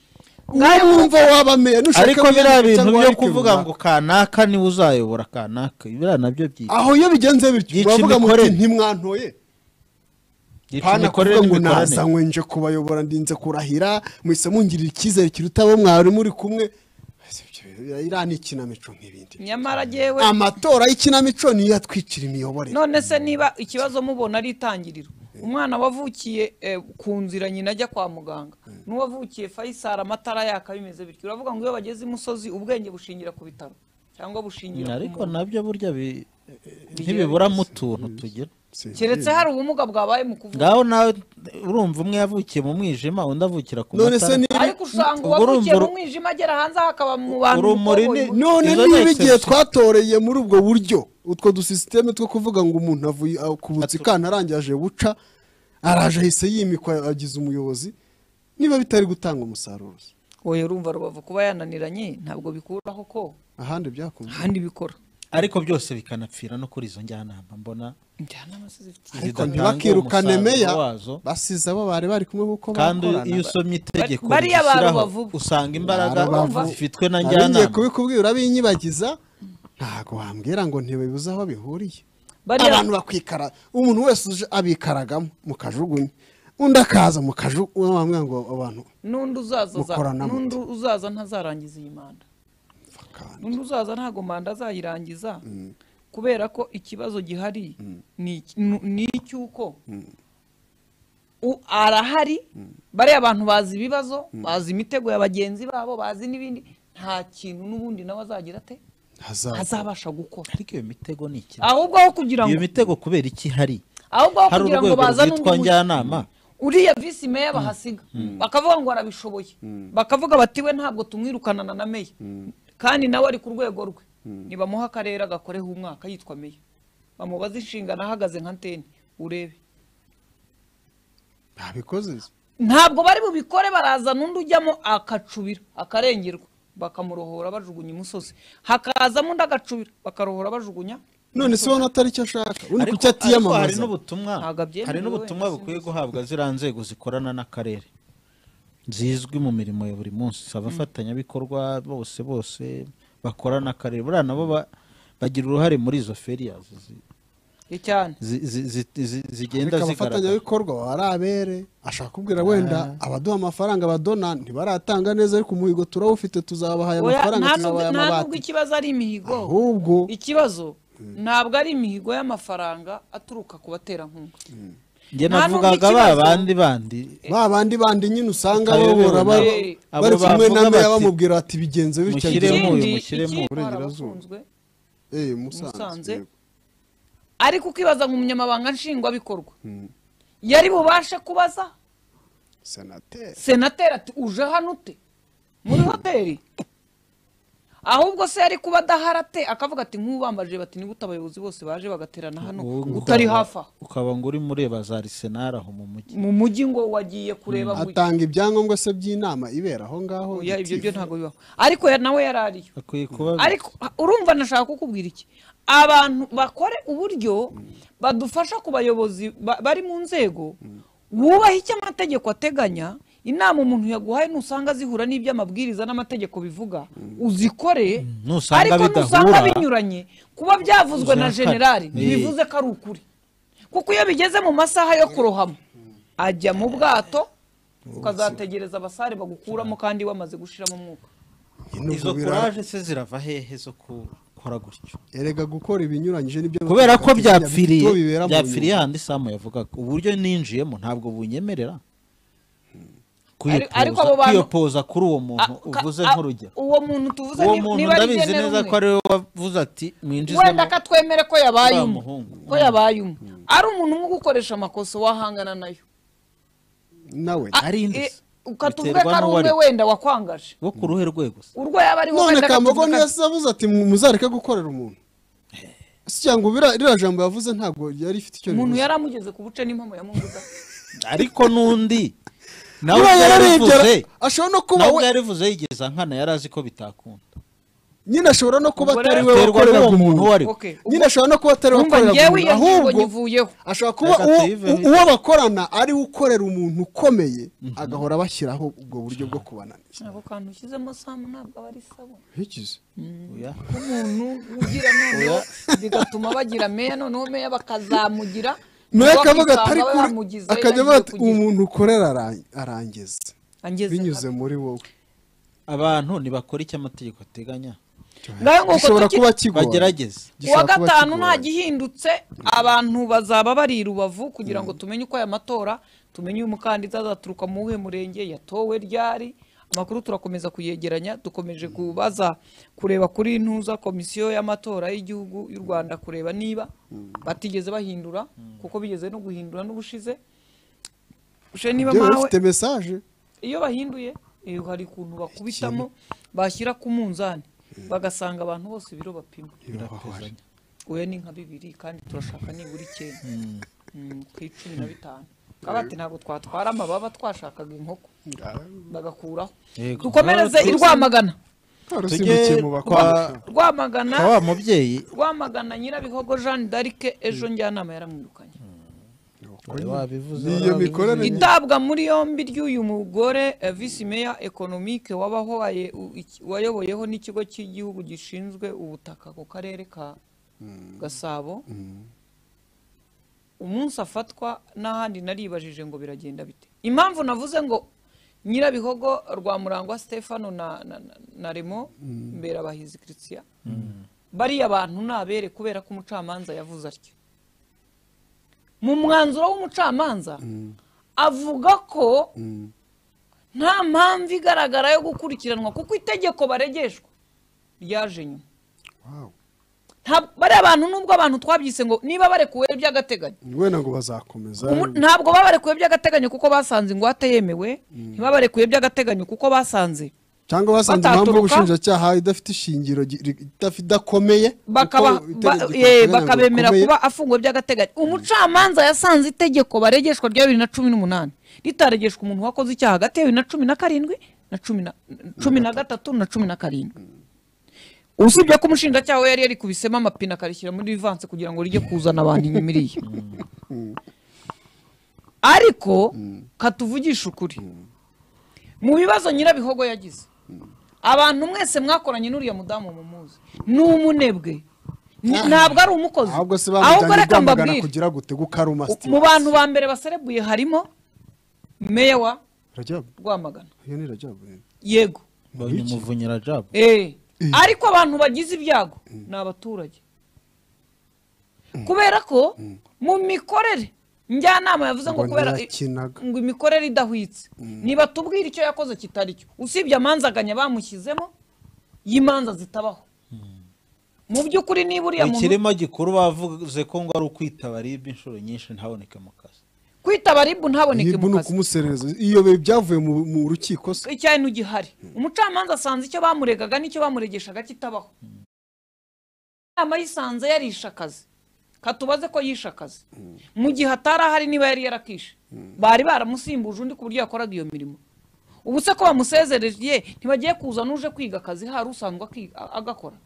Ngayo wumva wabameye nushaka ariko biriya wiyandike bintu cyangwa byo wandike kuvuga runaka. ngo kanaka niwe uzayobora kanaka biriya nabyo byica aho iyo bigenze bityo Yica muravuga muti imikorere. ntimwantoye pana kuvuga ngo nazanywe nje kubayobora ndinze kurahira muhise mungirira icyizere kiruta abo mwari muri kumwe iriya ni ikinamico nk'ibindi nyamara jyewe amatora y'ikinamico niyo atwicira imiyoborere none se niba ikibazo mubona ari itangiriro umwana wavukiye eh, ku nzira nyina ajya kwa muganga n'uwavukiye fayisari amatara yaka bimeze bityo uravuga ngo iyo bageze imusozi ubwenge bushingira ku bitaro cyangwa bushingira ku ariko muntu. nabyo burya bi- ntibiburamo utuntu tugira Si- keretse hari ubumuga bwabaye mu kuvuga ngaho nawe urumva umwe yavukiye mu mwijima undi avukira ku none se matara niba ariko usanga ubwo uwavukiye urumva- mu mwijima agera hanze aho akaba mu bantu urumuri bikoboye. ni- none Izo niba ni igihe exception. twatoreye muri ubwo buryo utwo dusisiteme two kuvuga ngo umuntu avuye akubutse ikana arangiye aje buca araje ahise yimikwa agize umuyobozi niba bitari gutanga umusaruro oya urumva rubavu kuba yananiranye ntabwo bikuraho ko ahandi byakunze ahandi bikora ariko byose bikanapfira no kuri izo njyanama mbona njyanama se zifite ariko zidatanga ntibakirukane umusaruro meya wazo. basize abo bari bari kumwe kuko kandi iyo bakorana usomye itegeko Bariya ba rishyiraho Rubavu. usanga imbaraga Rubavu. zifitwe na abigiye njyanama kubikubwira urabinyibagiza ntabwo wambwira ngo ntibibuze aho bihuriye Bariya- abantu bakwikara umuntu wese uje abikaragamo mu kajugunya undi akaza mu kajugunya wamwira ngo abantu n'undi uzaza za- Mukorana mute? n'undi uzaza ntazarangiza iyi manda bakana. undi uzaza ntabwo manda azayirangiza kubera ko ikibazo gihari ni iki- nu- ni icy'uko u- arahari bariya abantu bazi ibibazo bazi imitego ya bagenzi babo bazi n'ibindi nta kintu n'ubundi nawe azagira ate Hazaza. azabasha gukora ariko iyo mitego ni iki ahubwo aho kugira iyo ngo mitego kubera iki hari ahubwo aho hari kugira ngo urwego bazane undi rwitwa muti. njyanama uriya visi meya bahasiga bakavuga ngo arabishoboye bakavuga bati we ntabwo tumwirukanana na meya kandi nawe ari ku rwego rwe nibamuha akarere agakoreho umwaka yitwa meya bamubaze inshingano ahagaze nka nteni urebe ntabikoze ntabwo bari bubikore barazana undi ujyamo akacubira akarengerwa bakamurohora bajugunya imusozi hakazamo undi agacubira bakarohora bajugunya none se ubona atari icyo ashaka undi kuki Ariko- ariko hari atiyamamaza n'ubutumwa Ntabwo abyemerewe hari n'ubutumwa wenda, bukwiye sinzi. guhabwa ziriya nzego zikorana n'akarere zizwi mu mirimo ya buri munsi abafatanyabikorwa bose bose bakora n'akarere buriya nabo ba- bagira uruhare muri izo feriyazi zi- cyane zi- zi- zi- zi- zigenda ariko zigaragara abafatanyabikorwa baba ari abere ashaka kubwira wenda abaduha amafaranga abadona ntibaratanga neza ariko umuhigo turawufite tuzabahaye Oya, amafaranga ntabwo- tuzabahaye ntabwo amabati ikibazo ari imihigo ahubwo ikibazo ntabwo ari imihigo y'amafaranga aturuka ku baterankunga njye nta n'ubwo navugaga ba ikibazo- bandi bandi ba bandi bandi nyine usanga Abayobowe babora na- bari abo bari kumwe bavuga na meya bati, bamubwira bati bigenze bityo mushyiremo agira- uyu, Ikindi- mushyiremo ikindi uyu. harabafunzwe, Eh, Musanze. Musanze yego. ariko ukibaza ngo umunyamabanga nshingwabikorwa yari bubashe kubaza senateri senateri ati uje hano ute muri hoteli ahubwo se yari kuba adahari ate akavuga ati nk'ubambajije bati nigute abayobozi bose baje bagaterana hano Wowe ngo utari ukaba- hafi aho ukaba ngo urimo ureba za arisenali aho mu mujyi mu mujyi ngo wagiye kureba mu atanga ibyangombwa se by'inama ibera aho ngaho Oya, ibyo byo gitifu. ntabwo bibaho ariko ya- nawe yari ariyo akwiye kuba ariko ha- urumva nashaka kukubwira iki abantu bakore uburyo badufasha ku bayobozi ba- bari mu nzego wubaha icyo amategeko ateganya inama umuntu yaguhaye nusanga zihura n'ibyo amabwiriza n'amategeko bivuga uzikore nusanga ariko nusanga bidahura- binyuranye kuba byavuzwe na Uzakare. generali Eh. ntibivuze ko ari ukuri kuko iyo bigeze mu masaha yo kurohama ajya mu bwato ukazategereza abasare bagukuramo kandi wamaze gushiramo umwuka Nyine ubwo izo bira- kuraje se zirava hehe zo gukora gutyo erega gukora ibinyuranyije nibyo kubera ko bateganya, byapfiriye bito bibera mu byapfiriye nyuma. handi samu yavugaga uburyo ninjiyemo ntabwo bunyemerera Ari- Kwiyopoza- ariko abo bantu- kwiyopoza kuri uwo muntu Ah, ka- uvuze ah, nk'urugero uwo muntu tuvuze uwo ni- muntu niba ari ndabizi genera neza ko umwe. ari we wavuze ati wenda mwinjizemo akatwemere ko yabaye uriya umwe muhungu." ko yabaye umwe ari umuntu umwe ugukoresha amakosa wahangana nayo nawe Ah, Ari inde eh, se? ukatuvuga Biterwa ko ari n'uwo umwe ari we. wenda wakwangaje wo ku ruhe rwe gusa urwo yaba ariho none wenda kambogo akatuvuga- niyo se avuze ati muzareke gukorera umuntu si cyangwa bira- ririya jambo yavuze ntabwo yari ifite icyo umuntu bivuze. yari amugeze ku buce n'impamo yamunguza ariko n'undi nawe buriya ubwo yararengera yarivuze ashobora no kuba nawe ubwo we yarivuze yigeze nkana yari azi ko bitakunda nyine ashobora no kuba Ubwo atari rero we biterwa wakorera n'uwo ku muntu uwo muntu ari we Okay. nyine ashobora no kuba atari we Urumva wakorera ku njyewe muntu iyo ngingo ahubwo nyivuyeho ashobora kuba Reka uwo- tuyive u- bite. uwo bakorana ari we ukorera umuntu ukomeye agahora bashyiraho ubwo buryo bwo kubananiza ako kantu ushyizemo samu ntabwo aba ari sabo bikize Oya. nk'umuntu ugira noneho bigatuma bagira meya noneho meya bakazamugira nawe ubwo akavuga akisanga atari we kure bamugize akajya avuga yagiye ati kugira- umuntu ukorera ara- arangeza angeze binyuze muri wowe abantu ntibakora icyo amategeko ateganya ngaho ngo uko gishobora tuki- kuba kigora bagerageze kuwa Gishobora kuba gatanu kigora. nta gihindutse abantu bazaba bari i rubavu kugira ngo tumenye uko aya matora tumenye uyu mukandida azaturuka mu wuhe murenge yatowe ryari amakuru turakomeza kuyegeranya dukomeje kubaza kureba kuri ntuza komisiyo y'amatora y'igihugu y'u rwanda kureba niba batigeze bahindura kuko bigeze no guhindura n'ubushize ushe niba Njyewe mawe ufite mesaje iyo bahinduye eh, hari ukuntu bakubitamo bashyira ku munzani bagasanga abantu bose ibiro bapima Biratezanya. wowe ni nka bibiri kandi turashaka nibura icyenda Mm, ku icumi na bitanu kaba ati ntabwo twatwara amababa twashakaga inkoko bagakuraho Yego. dukomereze i Rwamagana karusimbukiye mu bakobwa rwamagana wa mubyeyi rwamagana nyirabihogo jeanne d'arc ejo njyanama yaramwirukanye wabivuze Ni iyo mikorere itabwa muri yombi ry'uyu mugore eh, visi meya economique wabaho waye- u- iki- wayoboyeho n'ikigo cy'igihugu gishinzwe ubutaka ku karere ka gasabo umunsi afatwa n'ahandi naribajije ngo biragenda bite impamvu navuze ngo nyirabihogo rwa murangwa stefano na, na, na, na remo mberabahizi christian bariya bantu ni abere kubera ko umucamanza yavuze atyo mu mwanzuro w'umucamanza avuga ko nta mpamvu igaragara yo gukurikiranwa kuko itegeko baregeshwa ryaje nyuma Wow. Nta- bariya bantu nubwo abantu twabyise ngo niba barekuwe by'agateganyo wenda ngo bazakomeza Umu- ntabwo babarekuye by'agateganyo kuko basanze ingwate yemewe ntibabarekuye by'agateganyo kuko basanze cyangwa basanze bataturuka. impamvu y'ubushinjacyaha idafite ishingiro gi- ri- idaf- idakomeye bakaba kuko ba- itegeko eh, riteganya ngo bakabemera rikomeye. kuba afunguwe by'agateganyo umucamanza yasanze itegeko baregeshwa rya bibiri na cumi n'umunani ritaregeshwa umuntu wakoze icyaha hagati ya bibiri na cumi na karindwi na cumi na cumi na gatatu na cumi na karindwi usibye ko umushinjacyaha we yari yarikubisemo amapine akarishyira muri vivanse kugira ngo rijye kuzana abantu inyuma iriya ariko katuvugisha ukuri mu bibazo nyirabihogo yagize abantu mwese mwakoranye n'uriya mudamu mumuzi ni umunebwe Ni- ntabwo ari umukozi ahubwo se ahubwo bamutangira reka rwamagana mbabwire kugira gute gukaruma mu bantu ba mbere baserebuye harimo meya wa rajabu rwamagana iyo ni rajabu yego mbonye umuvunyira jabo Eh, ariko abantu bagize ibyago ni abaturage kubera ko mu mikorere njyanama yavuze ngo Ngo kubera ntiyakinaga. ngo imikorere idahwitse ntibatubwire icyo yakoze kitari cyo usibye amanzaganya bamushyizemo y'imanza zitabaho mu by'ukuri niba uriya muntu ikirema gikuru bavuze ko ngo ari ukwitaba ribe inshuro nyinshi ntaboneke mu kazi kwitaba ribu ntaboneke yibu mu ni kazi ukumuserereza iyo bi- byavuye mu mu rukiko se icyahintu gihari umucamanza asanze icyo bamuregaga n'icyo bamuregeshaga kitabaho inama yisanze yarishe akazi katubaze ko yishe akazi mu gihe atari ahari niba yari yarakishe bari baramusimbuje undi ku buryo yakoraga iyo mirimo ubu se ko bamusezereye ntibagiye kuza n'uje kwiga akazi hari usanzwe akiga- a- agakora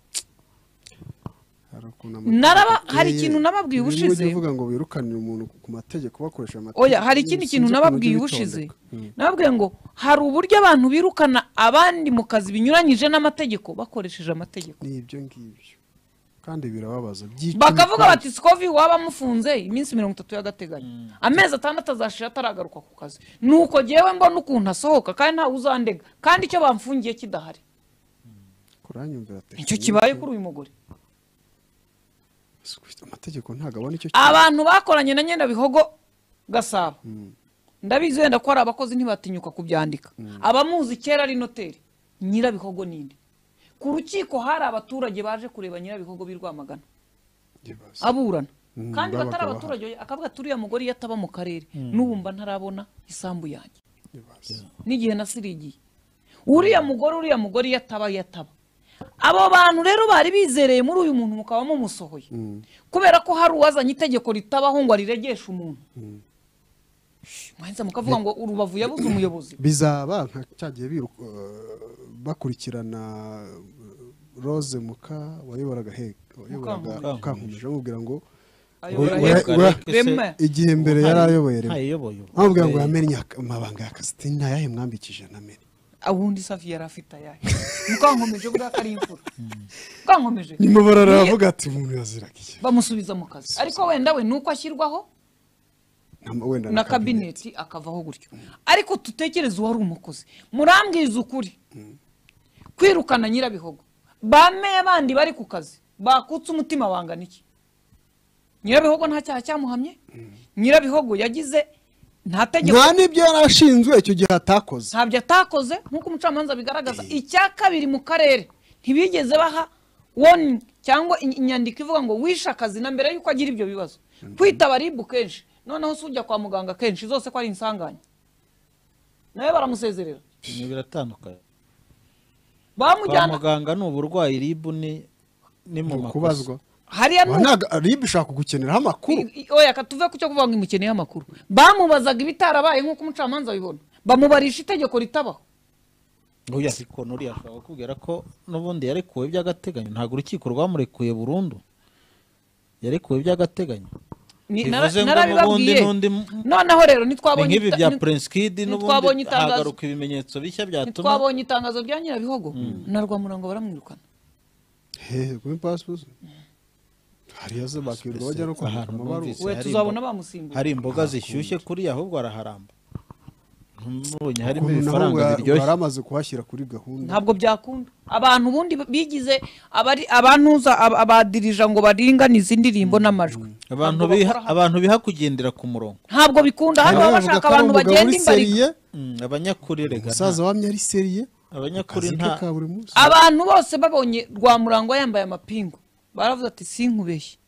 Hari ukuntu Naraba- amategeko hari ateye. ikintu nababwiye Birimo ubushize. ujya uvuga ngo wirukanire umuntu ku mategeko bakoresha amategeko oya hari ikindi kintu sinzi ukuntu nababwiye ujya ubushize ubitondeka. nababwiye ngo hari uburyo abantu birukana abandi mu kazi binyuranyije n'amategeko bakoresheje amategeko ni ibyo ngibyo kandi birababaza byica bakavuga imitima. bati sikovi waba amufunze iminsi mirongo itatu y'agateganyo amezi atandatu azashira ataragaruka ku kazi nuko jyewe mbona ukuntu asohoka kandi ntawe uzandega kandi icyo bamfungiye kidahari kuranyumvira tekinike. nicyo kibaye kuri uyu mugore amategeko ntabwo abona icyo kintu abantu bakoranye na nyendabihogo gasabo ndabizi wenda ko hari abakozi ntibatinyuka kubyandika abamuzi kera ari noteri nyirabihogo ninde ku rukiko hari abaturage baje kureba nyirabihogo b'i rwamagana kibazo. aburana Mm, kandi babaga batari bahari. abaturage oya, akavuga ati uriya mugore iyo ataba mu karere n'ubu mba ntarabona isambu yanjye Ibibazo. n'igihe nasirigiye uriya mugore uriya mugore iyo ataba iyo ataba abo bantu rero bari bizereye muri uyu muntu mukaba mumusohoye kubera ko hari uwazanye itegeko ritabaho ngo ariregeshe umuntu mwahise mukavuga ngo urubavu yabuze umuyobozi bizaba nka cyagiye biruka- eh, bakurikirana eh, Rose Muka wayoboraga Hege wayoboraga Mukankomeje. Mukankomeje amubwira ngo Ayobora Ura- Hege. ura- Rema. igihe mbere yari ayoboye rimwe ntayiyoboye ubu. amubwira ngo yamenye ak- amabanga ya Kasitini ayahe mwambikije ntamenya awundi safi yari afite ayahe mukankomeje buriya ko ari imfura mukankomeje nyuma bararavuga ati umuntu yaziraga iki bamusubiza mu kazi ariko wenda we nuko ashyirwaho Nta- wenda na kabineti akavaho gutyo ariko tutekereze uwari umukozi murambwiza ukuri kwirukana nyirabihogo bameye bandi bari ku kazi bakutse umutima wangana iki nyirabihogo nta cyaha cyamuhamye nyirabihogo yagize nta tegeko nta n'ibyo yari ashinzwe icyo gihe atakoze ntabyo atakoze nk'uko umucamanza bigaragaza icya kabiri mu karere ntibigeze baha warning cyangwa in- inyandiko ivuga ngo wishe akazi na mbere y'uko agira ibyo bibazo kwitaba ribu kenshi noneho si ujya kwa muganga kenshi zose ko ari insanganya nawe baramusezerera Ibintu biratandukanye kwa bamujyana muganga ni uburwayi ribu ni ni mu mu makosa kubazwa hariya ni uko- ntabwo ribu ishaka kugukeneraho amakuru I- i- oya katuve ku cyo kuvuga ngo imukeneye amakuru bamubazaga ibitarabaye nk'uko umucamanza abibona bamubarisha itegeko ritabaho oya ariko nuriya ashobora kukubwira ko n'ubundi yarekuwe by'agateganyo ntabwo urukiko rwamurekuye burundu yarekuwe by'agateganyo Ni- Bivuze nara- ngo narabibabwiye n'ubundi- n'undi- noneho rero ni ntitwabonye nk'ibi ita- bya ni- prince kid ntitwabonye n'ubundi itangazo. hagaruka ibimenyetso bishya byatuma twabonye itangazo rya nyirabihogo na rwamurango baramwirukana hehe kuri pasipusi hariya se bakirirwa bajya no kwandika Ahantu amabaruwa numvise. we hari tuzabona imbo- bamusimbuye hari imboga zishyushye kuri ahubwo araharamba ntumubonye harimo ukuntu naho ibifaranga bwa- biryoshye bwari amaze kuhashyira kuri gahunda ntabwo byakunda abantu ubundi bigize abari abantuza ab- abadirija ngo baringanize indirimbo n'amajwi abantu Ntabwo biha bakora hano. abantu biha kugendera ku murongo ntabwo bikunda hano baba Hariya bavuga bashaka ko ari abantu umugabo bagenda uri imbariga seriye, Mm, abanyakuri rega umusaza wamye ari seriye nta- abanyakuri akazi ke nta ka buri munsi abantu bose babonye rwamurango yambaye amapingu baravuze ati sinkubeshye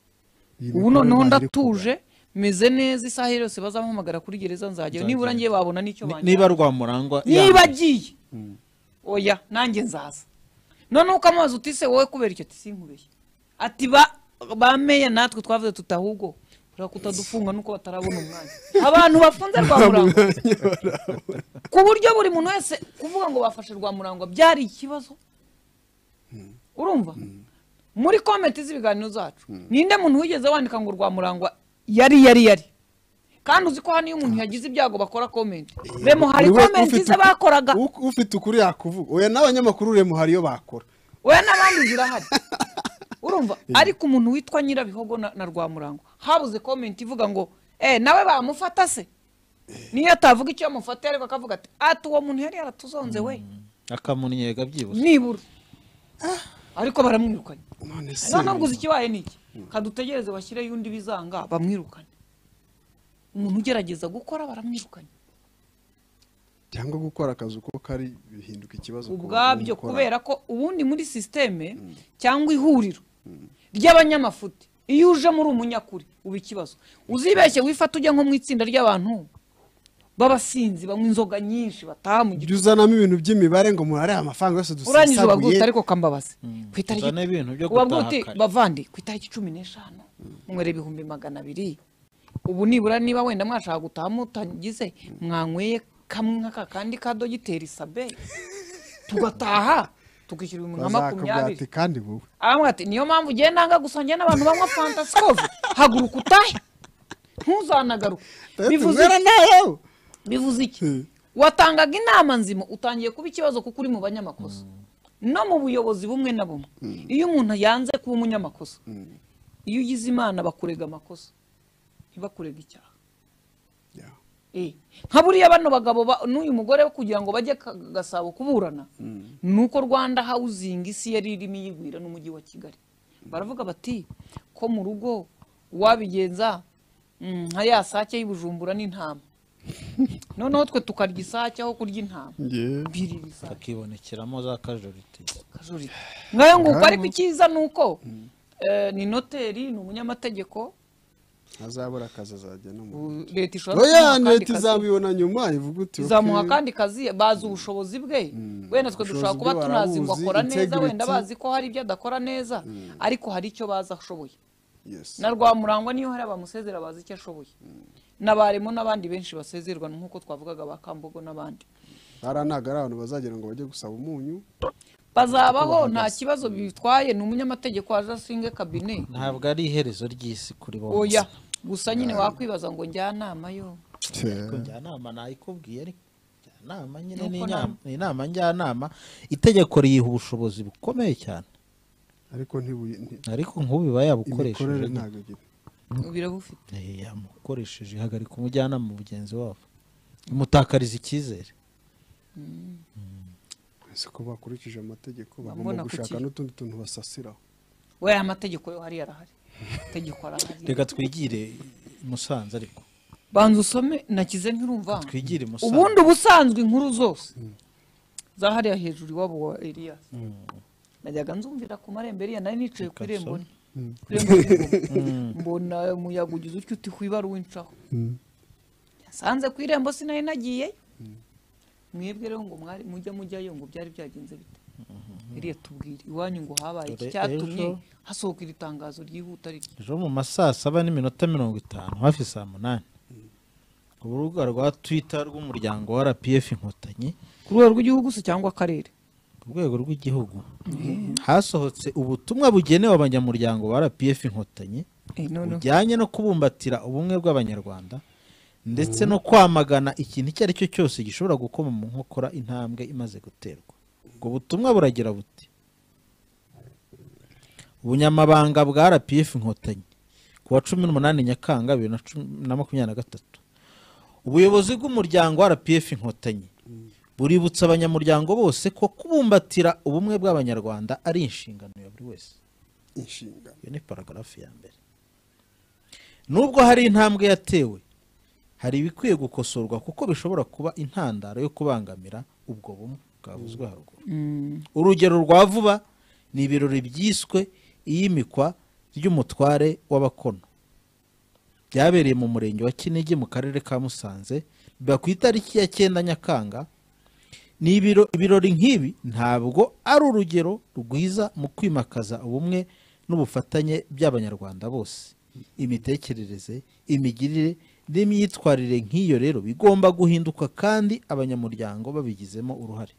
Iyi ubu mikorere noneho ntayiri ndatuje meze neza isaha yose bazampamagara kuri gereza nzagera nibura ngiye babona n'icyo Ni- banjyana niba rwamurangwa niba yambaye- agiye oya nanjye nzaza noneho ukamubaza uti se wowe kubera icyo ati sinkubeshye ati ba ba meya natwe twavuze tuti ahubwo urabona ko utadufunga nuko batarabona umwanya abantu bafunze rwa murangwa ku buryo buri muntu wese kuvuga ngo bafashe rwa murangwa byari ikibazo urumva muri komenti z'ibiganiro zacu ninde muntu wigeze wandika ngo rwa murangwa yari yari yari kandi uzi ko hano iyo umuntu yagize ibyago bakora komenti remo hari Buri we- komenti ufite ze uku- bakoraga u- ufite ukuri yakuvuga oya n'abanyamakuru remo hari iyo bakora we n'abandi zirahari urumva ariko umuntu witwa nyirabihogo na, na rwamurango habuze komenti ivuga ngo eh nawe bamufata se niyo atavuga icyo yamufatiye ariko akavuga ati ati uwo muntu yari yaratuzonze we akamunnyega byibura nibura ariko baramwirukanye none se none ubwo uzi ikibaye ni iki kadutegereze bashyireyo undi bizanga bamwirukane umuntu ugerageza gukora baramwirukanye cyangwa gukora akazi uko kari bihinduka ikibazo ku ubwabyo bakora. kubera ko ubundi muri sisiteme cyangwa ihuriro ry'abanyamafuti iyo ujemo uri umunyakuri uba ikibazo uzibeshye wifate ujya nko mu itsinda ry'abantu b'abasinzi banywa inzoga nyinshi bataha mu ujya gihugu uzanamo ibintu by'imibare ngo murare amafaranga yose urangije dusasaguye ubagwita ariko kambabazi ku itariki uzane ibintu byo uba bwite, gutaha kare. bavandi ku itariki cumi n'eshanu munywera ibihumbi magana abiri ubu nibura niba wenda mwashaka gutaha mutagize mwanyweye kamwe nk'aka kandi ka dogiteri sabe tugataha tukishyura ibihumbi nka makumyabiri bazakubwate kandi wowe aramubwira ati niyo mpamvu ugiye ndanga gusangira n'abantu banywa fanta sikovu haguruka utahe ntuzanagaruke bivuze Mwera nawe bivuze iki Hmm. watangaga inama nzima utangiye kuba ikibazo kuko uri mu banyamakosa no mu buyobozi bumwe na bumwe iyo umuntu yanze kuba umunyamakosa iyo ugize imana bakurega amakosa ntibakurega icyaha Yeah. Eh, nka buriya bano bagabo ba- n'uyu mugore we kugira ngo bajye ka- gasabo kuburana nuko rwanda hawuzingi isi yari irimo iyigwira n'umujyi wa kigali baravuga bati ko mu rugo wabigenza mm, nka ya sake y'ibujumbura n'intama noneho twe tukarya isake aho kurya intama Yeah. biri ibisake akibonekeramo za kajoriti kajurira ngayo nguko ariko icyiza ni uko eh, ni noteri ni umunyamategeko ntazabura akazi azajya no mu u- leta ishobora oya kumuha akandi leta kazi. izabibona nyuma ivuga uti izamuha "Okay." akandi kazi bazi ubushobozi bwe wenda twe dushobora Ubushobozi kuba bwe tunazi ngo barabuzi, akora neza integrity. wenda bazi ko hari ibyo adakora neza ariko hari icyo bazi ashoboye Yes. na rwamurangwa niyo hari abamusezera bazi icyo ashoboye n'abarimo n'abandi benshi basezerwa nk'uko twavugaga ba kambogo n'abandi hariya ntabwo ari abantu bazagira ngo bajye gusaba umunyu bazabaho nta kibazo bitwaye ni umunyamategeko waje asinge kabine ntabwo ari iherezo ry'isi kuri bose oya gusa nyine wakwibaza ngo njyanama yo ariko njyanama nayikubwiye ariko njyanama nyine ni Nuko inama- ni inama njyanama itegeko riyiha ubushobozi bukomeye cyane ariko ntibuye- nti- ariko nk'ubu iba yabukoresheje imikorere ntabwo igira birabufite Eh, yamukoresheje ihagarika umujyanama mugenzi wabo imutakariza icyizere ese ko bakurikije amategeko Mbona bagomba gushaka kuki? n'utundi tuntu basasiraho we amategeko yo hariya arahari amategeko arahari reka twigire i musanze ariko banza usome nakize ntirumva twigire i musanze ubundi ubusanzwe inkuru zose za hariya hejuru iwabo wa Elias najyaga nzumvira ku marembo Eliya nari nicaye ku irembo Ukabisoma. ku irembo ry'ingoma. mbona umuyaga ugize utyo uti kwibara uwincaho yasanze ku irembo sinari nagiyeyo mwebwe rero ngo mwari mujya mujyayo ngo byari byagenze bite Eliya tubwire iwanyu ngo habaye iki Dore cyatumye ejo- hasohoka iri tangazo ryihuta riti ejo mu ma saa saba n'iminota mirongo itanu hafi saa munani urubuga rwa twita rw'umuryango wa rpf inkotanyi ku rwego rw'igihugu se cyangwa akarere ku rwego rw'igihugu hasohotse ubutumwa bugenewe abanyamuryango ba rpf inkotanyi Eh, noneho bujyanye no kubumbatira ubumwe bw'abanyarwanda ndetse no kwamagana ikintu icyo ari cyo cyose gishobora gukoma mu nkokora intambwe imaze guterwa ubwo butumwa buragira buti ubunyamabanga bwa rpf inkotanyi ku wa cumi n'umunani nyakanga bibiri na cumi na makumyabiri na gatatu ubuyobozi bw'umuryango wa rpf inkotanyi buributsa abanyamuryango bose ko kubumbatira ubumwe bw'abanyarwanda ari inshingano ya buri wese inshingano iyo ni paragarafu ya mbere nubwo hari intambwe yatewe hari ibikwiye gukosorwa kuko bishobora kuba intandaro yo kubangamira ubwo bumwe bwavuzwe haruguru urugero rwa vuba ni ibirori byiswe iyimikwa ry'umutware w'abakono byabereye mu murenge wa kinigi mu karere ka musanze biba ku itariki ya cyenda nyakanga ni ibiro- ibirori nk'ibi ntabwo ari urugero rwiza mu kwimakaza ubumwe n'ubufatanye by'abanyarwanda bose imitekerereze imigirire n'imyitwarire nk'iyo rero bigomba guhinduka kandi abanyamuryango babigizemo uruhare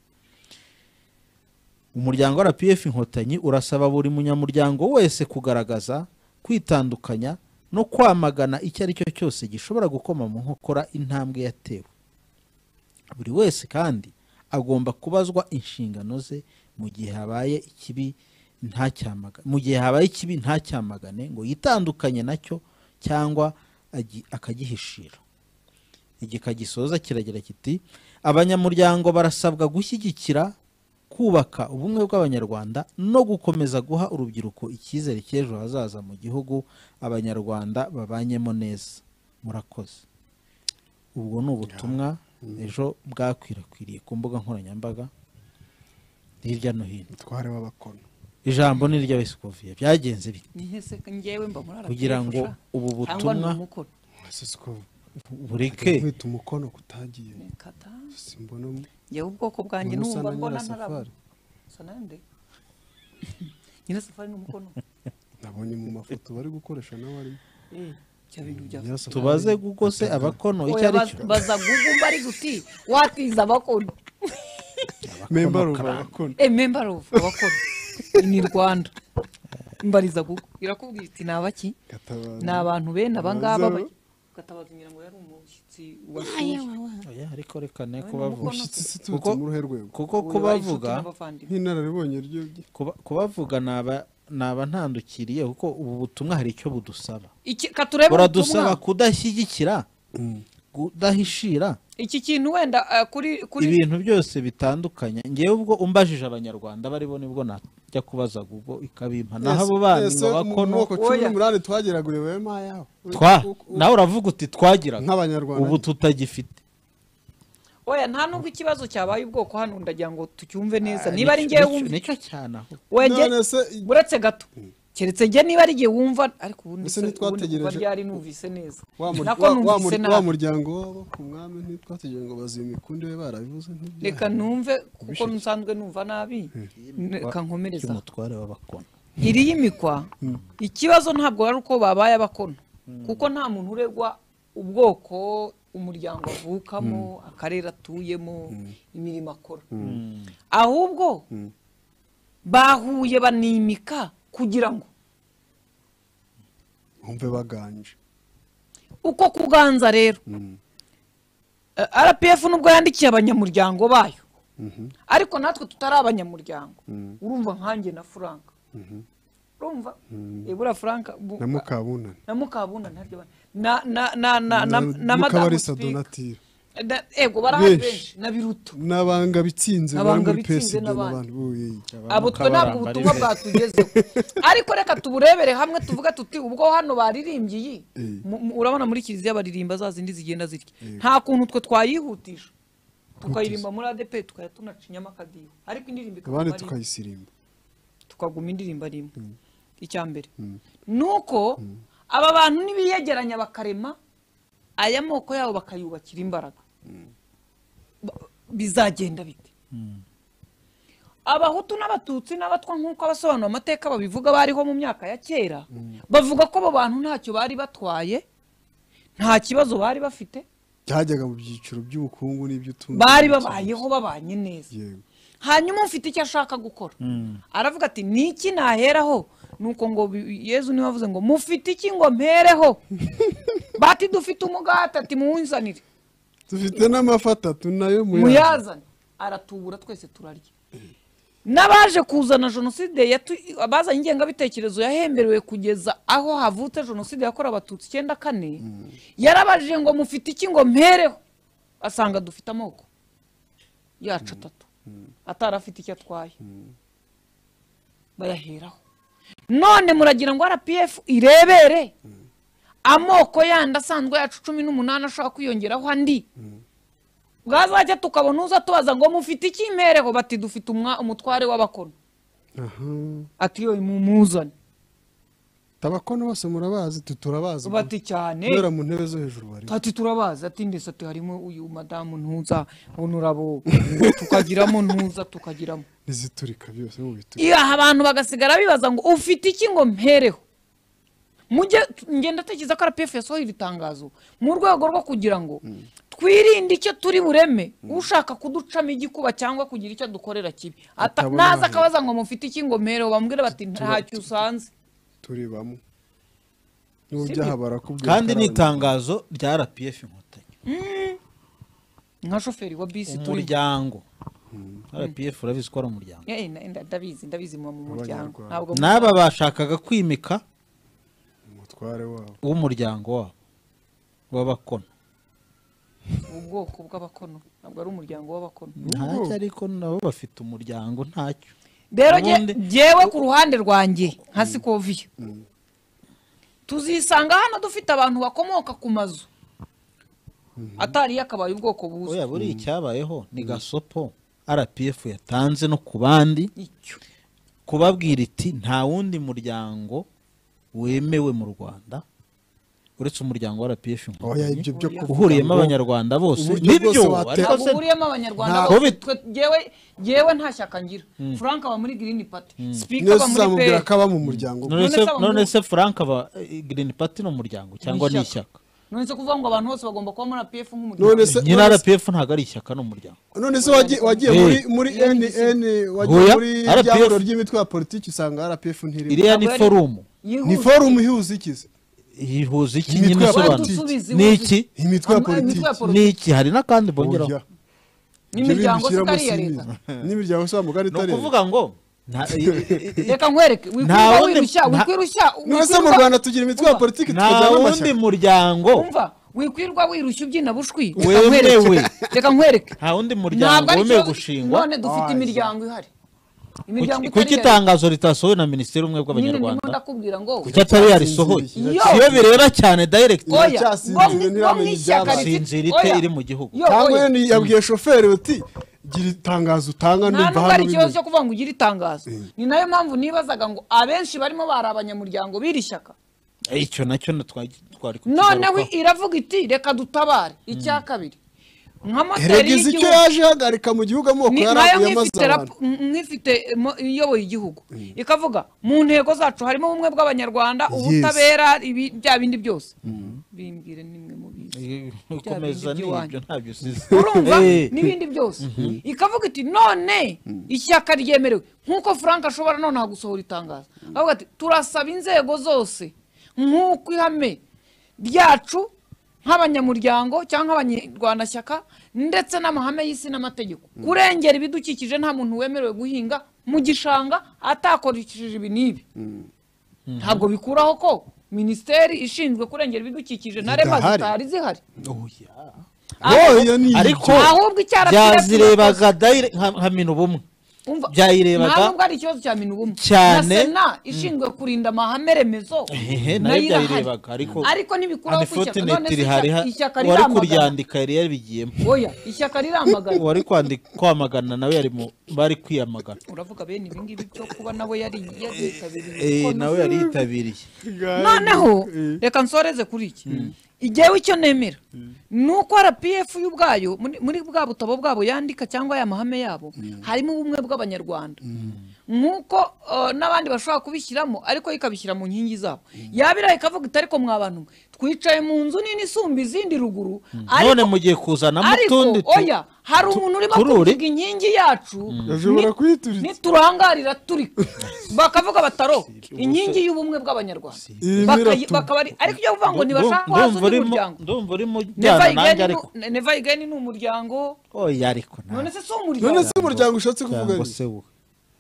umuryango wa rpf inkotanyi urasaba buri munyamuryango wese kugaragaza kwitandukanya no kwamagana icyo ari cyo cyose gishobora gukoma mu nkokora intambwe yatewe buri wese kandi agomba kubazwa inshingano ze mu gihe habaye ikibi ntacyamagane mu gihe habaye ikibi ntacyamagane ngo yitandukanye nacyo cyangwa agi- akagihishira igika gisoza kiragira kiti abanyamuryango barasabwa gushyigikira kubaka ubumwe bw'abanyarwanda no gukomeza guha urubyiruko icyizere cy'ejo hazaza mu gihugu abanyarwanda babanyemo neza murakoze ubwo ni ubutumwa ejo bwakwirakwiriye ku mbuga nkoranyambaga hirya no hino mutware w'abakono ijambo ni iry'abesikoviye byagenze bite nihese ngewe mbona arabyifuza. kugira ngo ubu cyangwa ni butumwa umukoro bureke nkita umukono kutagiye Kata. simbona ngewe ubwoko bwanjye umuntu usa n'ubu na mbona ntarabona nyirasafari sanande nyina safari n'umukono nabonye mu mafoto bari gukoresha nawe arimo Eh, bya bintu bya Nyirasafari. tubaze gugose abakono icyo Oya, ari baz- cyo baza gugumba ari guti watiza abakono memba ruba abakono Eh, member of abakono ni rwanda mbariza gugu irakubwira iti ni abaki gatabazi ni abantu bene abangaba Baza- ba- gatabaza ngira ngo yari umushyitsi wasuye Oya, ariko reka ne Oya, kubavuga umushyitsi uturutse kuko mu ruhe rwego kuko Oya, kubavuga inshuti n'abavandimwe. nk'inararibonye ry'ubye kuba- kubavuga naba naba ntandukiriye kuko ubu butumwa hari icyo budusaba iki katurebe buradusaba ubutumwa. kudashyigikira kudahishira iki kintu wenda eh, kuri kuri ibintu byose bitandukanye ngewe ubwo umbajije abanyarwanda baribo nibwo najya kubaza ubwo ikabimpa naho abo bandi ngo bakono moko cumi Oya. n'umunani twageraguye wema yaho twa nawe uravuga uti twagiraga nk'abanyarwanda ubu tutagifite oya nta nubwo ikibazo cyabaye ubwoko hano ndagira ngo tucyumve neza Ah, niba ari nicyo- ngewe nicyo- wumva nicyo cyane aho wege none se uretse gato keretse njye niba ari igihe wumva ariko ubundi Ese se- ubundi nitwategereje- kuva ryari numvise neza wa mur- nako wa- wa numvise mur- wa nabi muryango wabo ku mwami ntitwategereje ngo baziye imikundi we barabivuze ntibyaha. reka numve kuko nsanzwe numva nabi reka nkomereza aho. cy'umutware w'abakono iri y'imikwa ikibazo ntabwo ari uko babaye abakono kuko nta muntu uregwa ubwoko umuryango avukamo akarere atuyemo imirimo akora ahubwo bahuye banimika kugira ngo bumve baganje uko kuganza rero Eh, rpf nubwo yandikiye abanyamuryango bayo ariko natwe tutari abanyamuryango urumva nkanjye na frank urumva ibura frank bu- na mukabunani na mukabunda ntaryo ba- na na na na na na madamu mukabarisa speaker donatire Na- ego barahari Benshi. benshi na biruto n'abanga bitsinze bari Abanga muri bitsinze psd n'abandi. n'abandi uye abo twe ntabwo Mukabaramba ubutumwa ari bwatugezeho ariko reka tuburebere hamwe tuvuge tuti ubwo hano baririmbye iyi Eh. mu- mu- urabona muri kiliziya baririmba za zindi zigenda zitya nta kuntu twe twayihutisha tukayirimba muri adepe tukajya tunacinyamo akadiho ariko indirimbo ikaguma abandi ari imwe. tukayisirimba tukaguma indirimbo ari imwe icya mbere nuko aba bantu nibiyegeranya bakarema aya moko yabo bakayubakira imbaraga Ba- bizagenda bite abahutu n'abatutsi n'abatwa nk'uko abasobanura amateka babivuga bariho mu myaka ya kera bavuga ko abo bantu ntacyo bari batwaye nta kibazo bari bafite byajyaga mu byiciro by'ubukungu n'iby'utundi bari babayeho babanye neza yego hanyuma ufite icyo ashaka gukora aravuga ati niki naheraho nuko ngo bi- yezu niwe wavuze ngo mufite iki ngo mpereho bati dufite umugati ati muwunzanire dufite n'amafi atatu nayo muyazane aratubura twese turarya n'abaje kuzana jenoside yatu- abazanye ingengabitekerezo yahemberewe kugeza aho havutse jenoside yakorewe abatutsi icyenda kane yarabajije ngo mufite iki ngo mpereho asanga dufite amoko yacu atatu atari afite icyo atwaye bayaheraho none muragira ngo rpf irebere amoko yandi asanzwe yacu cumi n'umunani ashobora kwiyongeraho andi bwazajya tukabona uza tubaza ngo mufite iki impereho bati dufite umwa- umutware w'abakono aha ati yoye mumuzane tabakono bose murabazi tu turabazi bati cyane kubera mu ntebe zo hejuru bari ati turabazi ati ndetse ati harimo uyu madamu ntuza onurabo tukagiramo ntuza tukagiramo ntiziturika byose mu biturika iyo aha abantu bagasigara bibaza ngo ufite iki ngo mpereho mujye ngenda atekereza ko rpf yasohoye iri tangazo mu rwego rwo kugira ngo twirinde icyo turi bureme ushaka kuducamo igikuba cyangwa kugira icyo dukorera kibi Ata- Atabona naza aho. akabaza ngo mufite iki ngo mpereho bamubwire bati ntacyo usanze turi bamwe n'ubyaha barakubwira kandi ni karahava. itangazo rya rpf inkotanyi nka shoferi wa bisi turi umuryango rpf urabizi ko ari umuryango Eh, nda- nda- ndabizi ndabizi muba mu muryango Abanyarwanda. ntabwo n'aba bashakaga kwimika umutware wabo w'umuryango wabo w'abakono ubwoko bw'abakono ntabwo ari umuryango w'abakono ntacyo ariko nabo bafite umuryango ntacyo rero jye- Ubundi- jyewe ku ruhande rwanjye nka sikoviyo tuzisanga hano dufite abantu bakomoka ku mazu atari yakabaye ubwoko buzwi oya buriya icyabayeho ni gasopo rpf yatanze no ku bandi icyo kubabwira iti nta wundi muryango wemewe mu rwanda uretse umuryango wa rpf oya inkotanyi ibyo byo kuvuga uhuriyemo ngo- abanyarwanda bose uburyo nibyo bwose watera- ariko ntabwo se uhuriyemo abanyarwanda Ntabwo bose bit- twe- jyewe jyewe nta shyaka ngira frank aba muri green party speaker niyo aba muri uzamubwira peri ko aba mu muryango none none se- se abo none mu- se frank aba eh, green party ni umuryango cyangwa ni ishyaka none se kuvuga ngo abantu bose bagomba kuba muri apf nk'umuryango none se nyine none se- rpf ntabwo ari ishyaka ni umuryango none se wagiye wagiye Hey. muri muri NN wagiye Oya, muri RPF. ryahuriro ry'imitwe ya politiki usanga RPF ntirimo iriya ni Ntabwo ari- forumu Yihuse. ni forum ihuza ikize ihuza iki Imitwe nyine ya isobanura politiki. Wadusubize ni ihuze. iki imitwe ya Ama- politiki imitwe ya ni iki hari n'akandi bongeraho Burya. n'imiryango Ibyo se itari bintu iya bishyiramo leta sinizi. n'imiryango se wamugari ni itari ukuvuga ngo nta- i- i- i- reka nkwereke Nta wikwirwa wundi- wirushya nta- wikwirushya none se mu wikwirwa- rwanda tugira imitwe ya Umva, politiki nta tukagira wundi n'amashyaka muryango umva wikwirwa wirushya ubyina bushwi Wemewe. Reka nkwereke. reka nkwereke nta wundi Ntabwo muryango ari wemewe ikibazo- gushingwa none dufite imiryango ihari imiryango Kuki- itari kuki iya leta. itangazo ritasohowe na minisiteri y'ubumwe nyine ndimo bw'abanyarwanda ndakubwira ngo kuki atari yarisohoye Yo. iyo bireba cyane direct oya iracyasinziriye, ngo mwi- ngo ntiramenya mwishyaka ibyabaye. rifite- sinzira ite oya. iri mu gihugu Yo, cyangwa oya. yenda yabwiye shoferi uti gira itangazo utanga nta ndumva nubwo hano ari ikibazo bimeze." cyo kuvuga ngo ugire itangazo ni nayo mpamvu nibazaga ngo abenshi barimo bari abanyamuryango b'iri shyaka Eh, icyo nacyo na- twa- twari noneho kukigarukaho. iravuga iti reka dutabare icya kabiri nka moteri erega izi icyo y'igihugu yaje ihagarika mu gihugu amoko ni- yari nayo amaze nk'ifite abantu rapo- nk'ifite mo- iyoboye igihugu ikavuga mu ntego zacu harimo ubumwe bw'abanyarwanda ubutabera ibi- bya bindi byose bimbwire nimwe mu bizi Eh, Bya ukomeza bindi by'iwanyu. n'ibyo ntabyo usize urumva Eh, n'ibindi byose ikavuga iti none ishyaka ryemerewe nk'uko frank ashobora nonaha gusohora itangazo avuga ati turasaba inzego zose nk'uko ihame ryacu nk'abanyamuryango cyangwa nk'abanyarwandashyaka ndetse n'amahame y'isi n'amategeko kurengera ibidukikije nta muntu wemerewe guhinga mu gishanga atakoresheje ibi n'ibi ntabwo bikuraho ko minisiteri ishinzwe kurengera ibidukikije na rema Zidahari. zitari zihari oya. Oh, iyo ni ariko Ahubwo icyo arapfira byazirebaga direct- nka nka mina ubumwe Umva, Byayirebaga- nta nubwo ari ikibazo cya mintu bumwe Cyane. na sena ishinzwe kurinda amahame remezo Ehe, nayo nayo irahari byayirebaga ariko ariko ntibikuraho ku ishyaka none unfortunate se rihari ishyaka- ha- ishyaka uwari riramagana kuryandika yari yaribigiyemo oya ishyaka riramagana uwari kwandi- kwamagana nawe yari mu- bari kwiyamagana uravuga bene ibi ngibi byo kuba nawe yari Eh, yitabiriye nawe yari yitabiriye noneho reka nsoreze kuri iki igihewe icyo nemera ni uko rpf y'ubwayo muri- muri bwa butabo bwabo yandika cyangwa aya mahame yabo harimo ubumwe bw'abanyarwanda nk'uko eh, n'abandi bashobora kubishyiramo ariko yo ikabishyira mu nkingi zabo yabira ikavuga iti ariko mwa bantu mwe twicaye mu nzu nini isumba izindi ruguru none ariko mugiye kuzanamo ariko utundi tu- oya hari umuntu urimo tururi. kuvuga inkingi yacu bashobora ni- kuyituritsa niturangarira turi bakavuga bataro inkingi y'ubumwe bw'abanyarwanda Irimo Bakayi- iratu- bakaba ari ariko iyo bavuga ngo Ndum- ntibashaka ko haza ndumva undi urimo- muryango ndumva urimo Never ujyana nanjye Again ariko ni- Never Again ni umuryango oya ariko nta- none se si none umuryango se umuryango ushatse kuvuga cyangwa iki? se wowe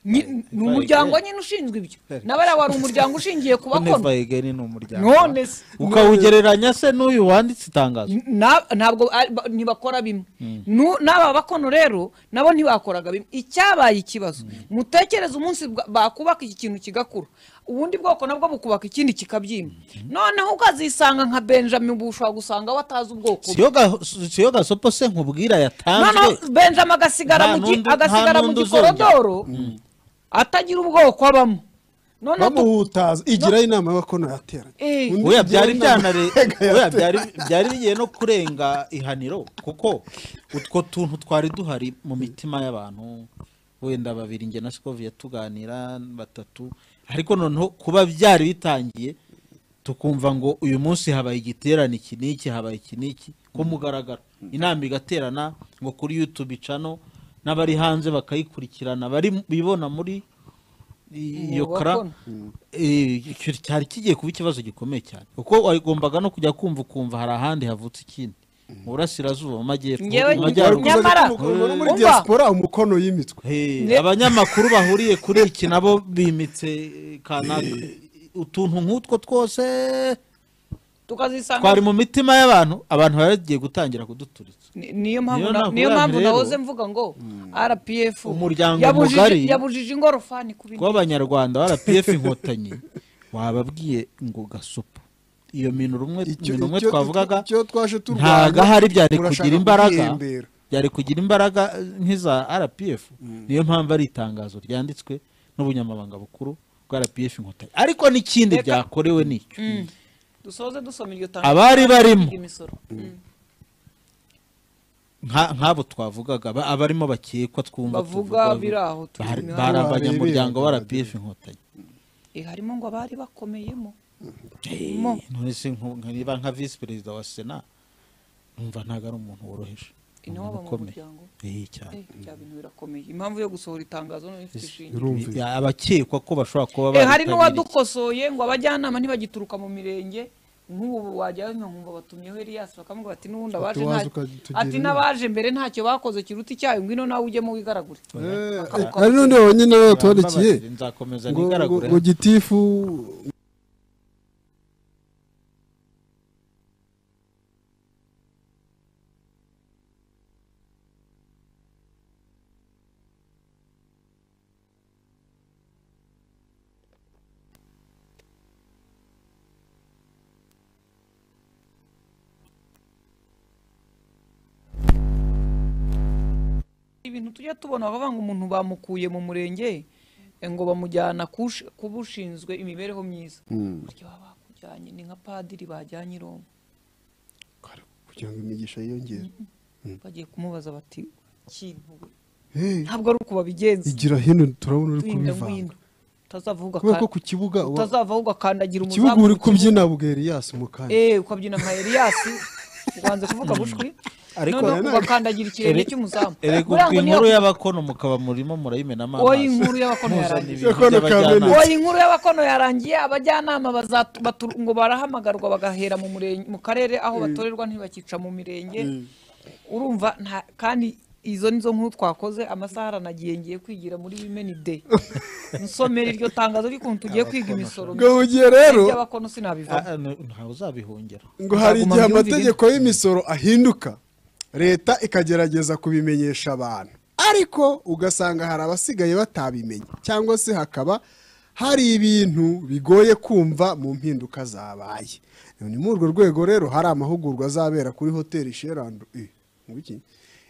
Ni- ni umuryango nyine ushinzwe ibyo nawe ariya wari umuryango ushingiye ku bakono Never again ni umuryango none se ukawugereranya se n'uyu wanditse itangazo na- ntabwo ari- ba- ntibakora bimwe Nu- n'aba bakono rero nabo ntibakoraga bimwe icyabaye ikibazo mutekereze umunsi bwa- bakubaka iki kintu kigakura ubundi bwoko nabwo bukubaka ikindi kikabyima noneho ukazisanga nka benjamin ubu ushobora gusanga watazi ubwoko bwe siyo ga- siyo gasopo se nkubwira yatanzwe noneho benjamin agasigara Nta mu gi- n'undi- agasigara nta mu n'undi gikorodoro atagira ubwoko abamo noneho tu- bamuhutaza igira inama y'abakono yateranye Eh. Undi oya igira byari inama byanare y'abakono oya yateranye. byari byari bigiye no kurenga ihaniro kuko utwo tuntu twari duhari mu mitima y'abantu wenda babiri njye na Sikoviye tuganira batatu ariko noneho kuba byari bitangiye tukumva ngo uyu munsi habaye igiterane iki n'iki habaye iki n'iki ku mugaragaro inama igaterana ngo kuri YouTube icano n'abari hanze bakayikurikirana bari bibona muri iyo Umwuga kara gakondo. Eh, icyo cyari kigiye kuba ikibazo gikomeye cyane kuko wagombaga no kujya kumva ukumva hari ahandi havutse ikindi mu burasirazuba mu majyepfo Ngewe mu ngira- majyaruguru nyamara- ukuntu no muri Umva. diaspora umukono y'imitwe Hey, Ne- abanyamakuru bahuriye kuri iki nabo bimitse eh, kanaka utuntu nk'utwo twose tukazisanga twari mu mitima y'abantu abantu bari bagiye gutangira kuduturitsa Ni- niyo mpamvu Niyo na- nakubwira niyo nti mpamvu rero, nahoze mvuga ngo rpf Umuryango yabujije- mugari- yabujije ingorofani ku bindi rw'abanyarwanda wa rpf inkotanyi wababwiye ngo gasupu iyo mintu rumwe mintu umwe twavugaga icyo twaje turwanya, ntago ahari byari murashaka kugira imbaraga guhembera. byari kugira imbaraga eh, nk'iza rpf niyo mpamvu ari itangazo ryanditswe n'ubunyamabanga bukuru bwa rpf inkotanyi ariko n'ikindi Reka- byakorewe nicyo dusoze dusoma iryo Abari barimo. imisoro Mm. nka- nk'abo twavugaga ba- abarimo bakekwa twumva Bavuga tuvuga, biri aho turi bari- imihanda. bari abanyamuryango wa rpf inkotanyi Eh, harimo ngo abari bakomeyemo Mo. none se nku- nkariba nka visi perezida wa sena numva ntabwo ari umuntu woroheje inabo mu ukomeye. muryango Eh, cyane Eh, bya bintu birakomeye impamvu yo gusohora itangazo none ifite ishinge Birumvikana. Ya- abakekwa ko bashobora kuba Eh, hari baritabiriye. n'uwadukosoye ngo abajyanama ntibagituruka mu mirenge nk'ubu wajyayo nkumva batumyeho Elias bakamubwira ati n'ubundi abaje waza nta- ukatugira ati inama." n'abaje mbere ntacyo bakoze kiruta icyayi ngwino nawe ujyemo wigaragure Eh, ari n'undi wonyine batwandikiye Bambabarire, nzakomeza ngo- ngo nigaragure ngo gitifu ibintu tujya tubona bavuga ngo umuntu bamukuye mu murenge eh, ngo bamujyana kush- kuba ushinzwe imibereho myiza burya baba bakujyanye ni nka padiri bajyanye i Roma kugira ngo imigisha yiyongere bagiye kumubaza bati kintu we?" Eh, ntabwo ari uko babigenza igira hino turabona uri winda kubivanga ngwino utazavuga kubera ko ka- ku kibuga wa- utazavaho ugakandagira ku umuzamu kibuga uri mu kibuga. kubyina bweriyasi mu kanya eh ukabyina nka Elias ubanza kuvuga bushwi Ariko noneho nanone- ugakandagirira ikirenge Ere- cy'umuzamu erega Buriya ubwo ngo niyo- inkuru y'abakono mukaba murimo murayimenamo Oya, amazi. inkuru y'abakono Muzana yarangiye. ibintu Yakono by'abajyanama. kabiri. oya inkuru y'abakono yarangiye abajyanama bazatu- batu- ngo barahamagarwa bagahera mu murenge mu karere aho batorerwa ntibakica mu mirenge urumva nta- kandi izo nizo nkuru twakoze amasaha aranagiye ngiye kwigira muri wimeni de nsomera iryo tangazo ry'ukuntu tugiye kwiga imisoro ngo mu gihe rero ry'abakono sinabivamo Ah, ah, ntawe uzabihungera ngo hari Nzaguma igihe mbyumvire. amategeko y'imisoro ahinduka leta ikagerageza kubimenyesha abantu ariko ugasanga hari abasigaye batabimenye cyangwa se hakaba hari ibintu bigoye kumva mu mpinduka zabaye ni muri urwo rwego rero hari amahugurwa azabera kuri hoteli sherando Eh, ngo iki?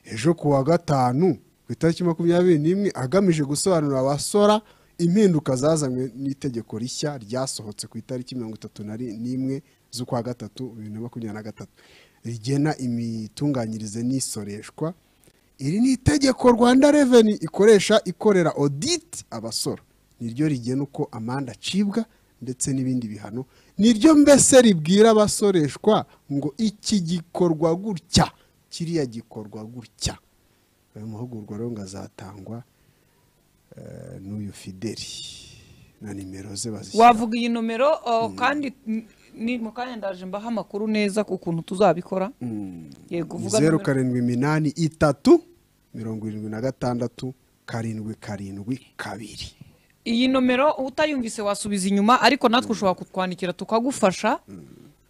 ejo ku wa gatanu ku itariki makumyabiri n'imwe agamije gusobanurira abasora impinduka zazanywe n'itegeko rishya ryasohotse ku itariki mirongo itatu na ri- n'imwe z'ukwa gatatu bibiri na makumyabiri na gatatu rigena imitunganyirize n'isoreshwa iri ni itegeko rwanda reveni ikoresha ikorera oditi abasora niryo rigena uko amande acibwa ndetse n'ibindi bihano niryo mbese ribwira abasoreshwa ngo iki gikorwa gutya kiriya gikorwa gutya ayo mahugurwa rero ngo azatangwa eh, n'uyu fideli na nimero ze bazishyira wavuga iyi nomero uh, kandi n- ni mu kanya ndaje mbaha amakuru neza ku kuntu tuzabikora yego uvuga zeru nomero. karindwi iminani itatu mirongo irindwi na gatandatu karindwi karindwi kabiri iyi nomero utayumvise wasubiza inyuma ariko natwe ushobora kutwandikira tukagufasha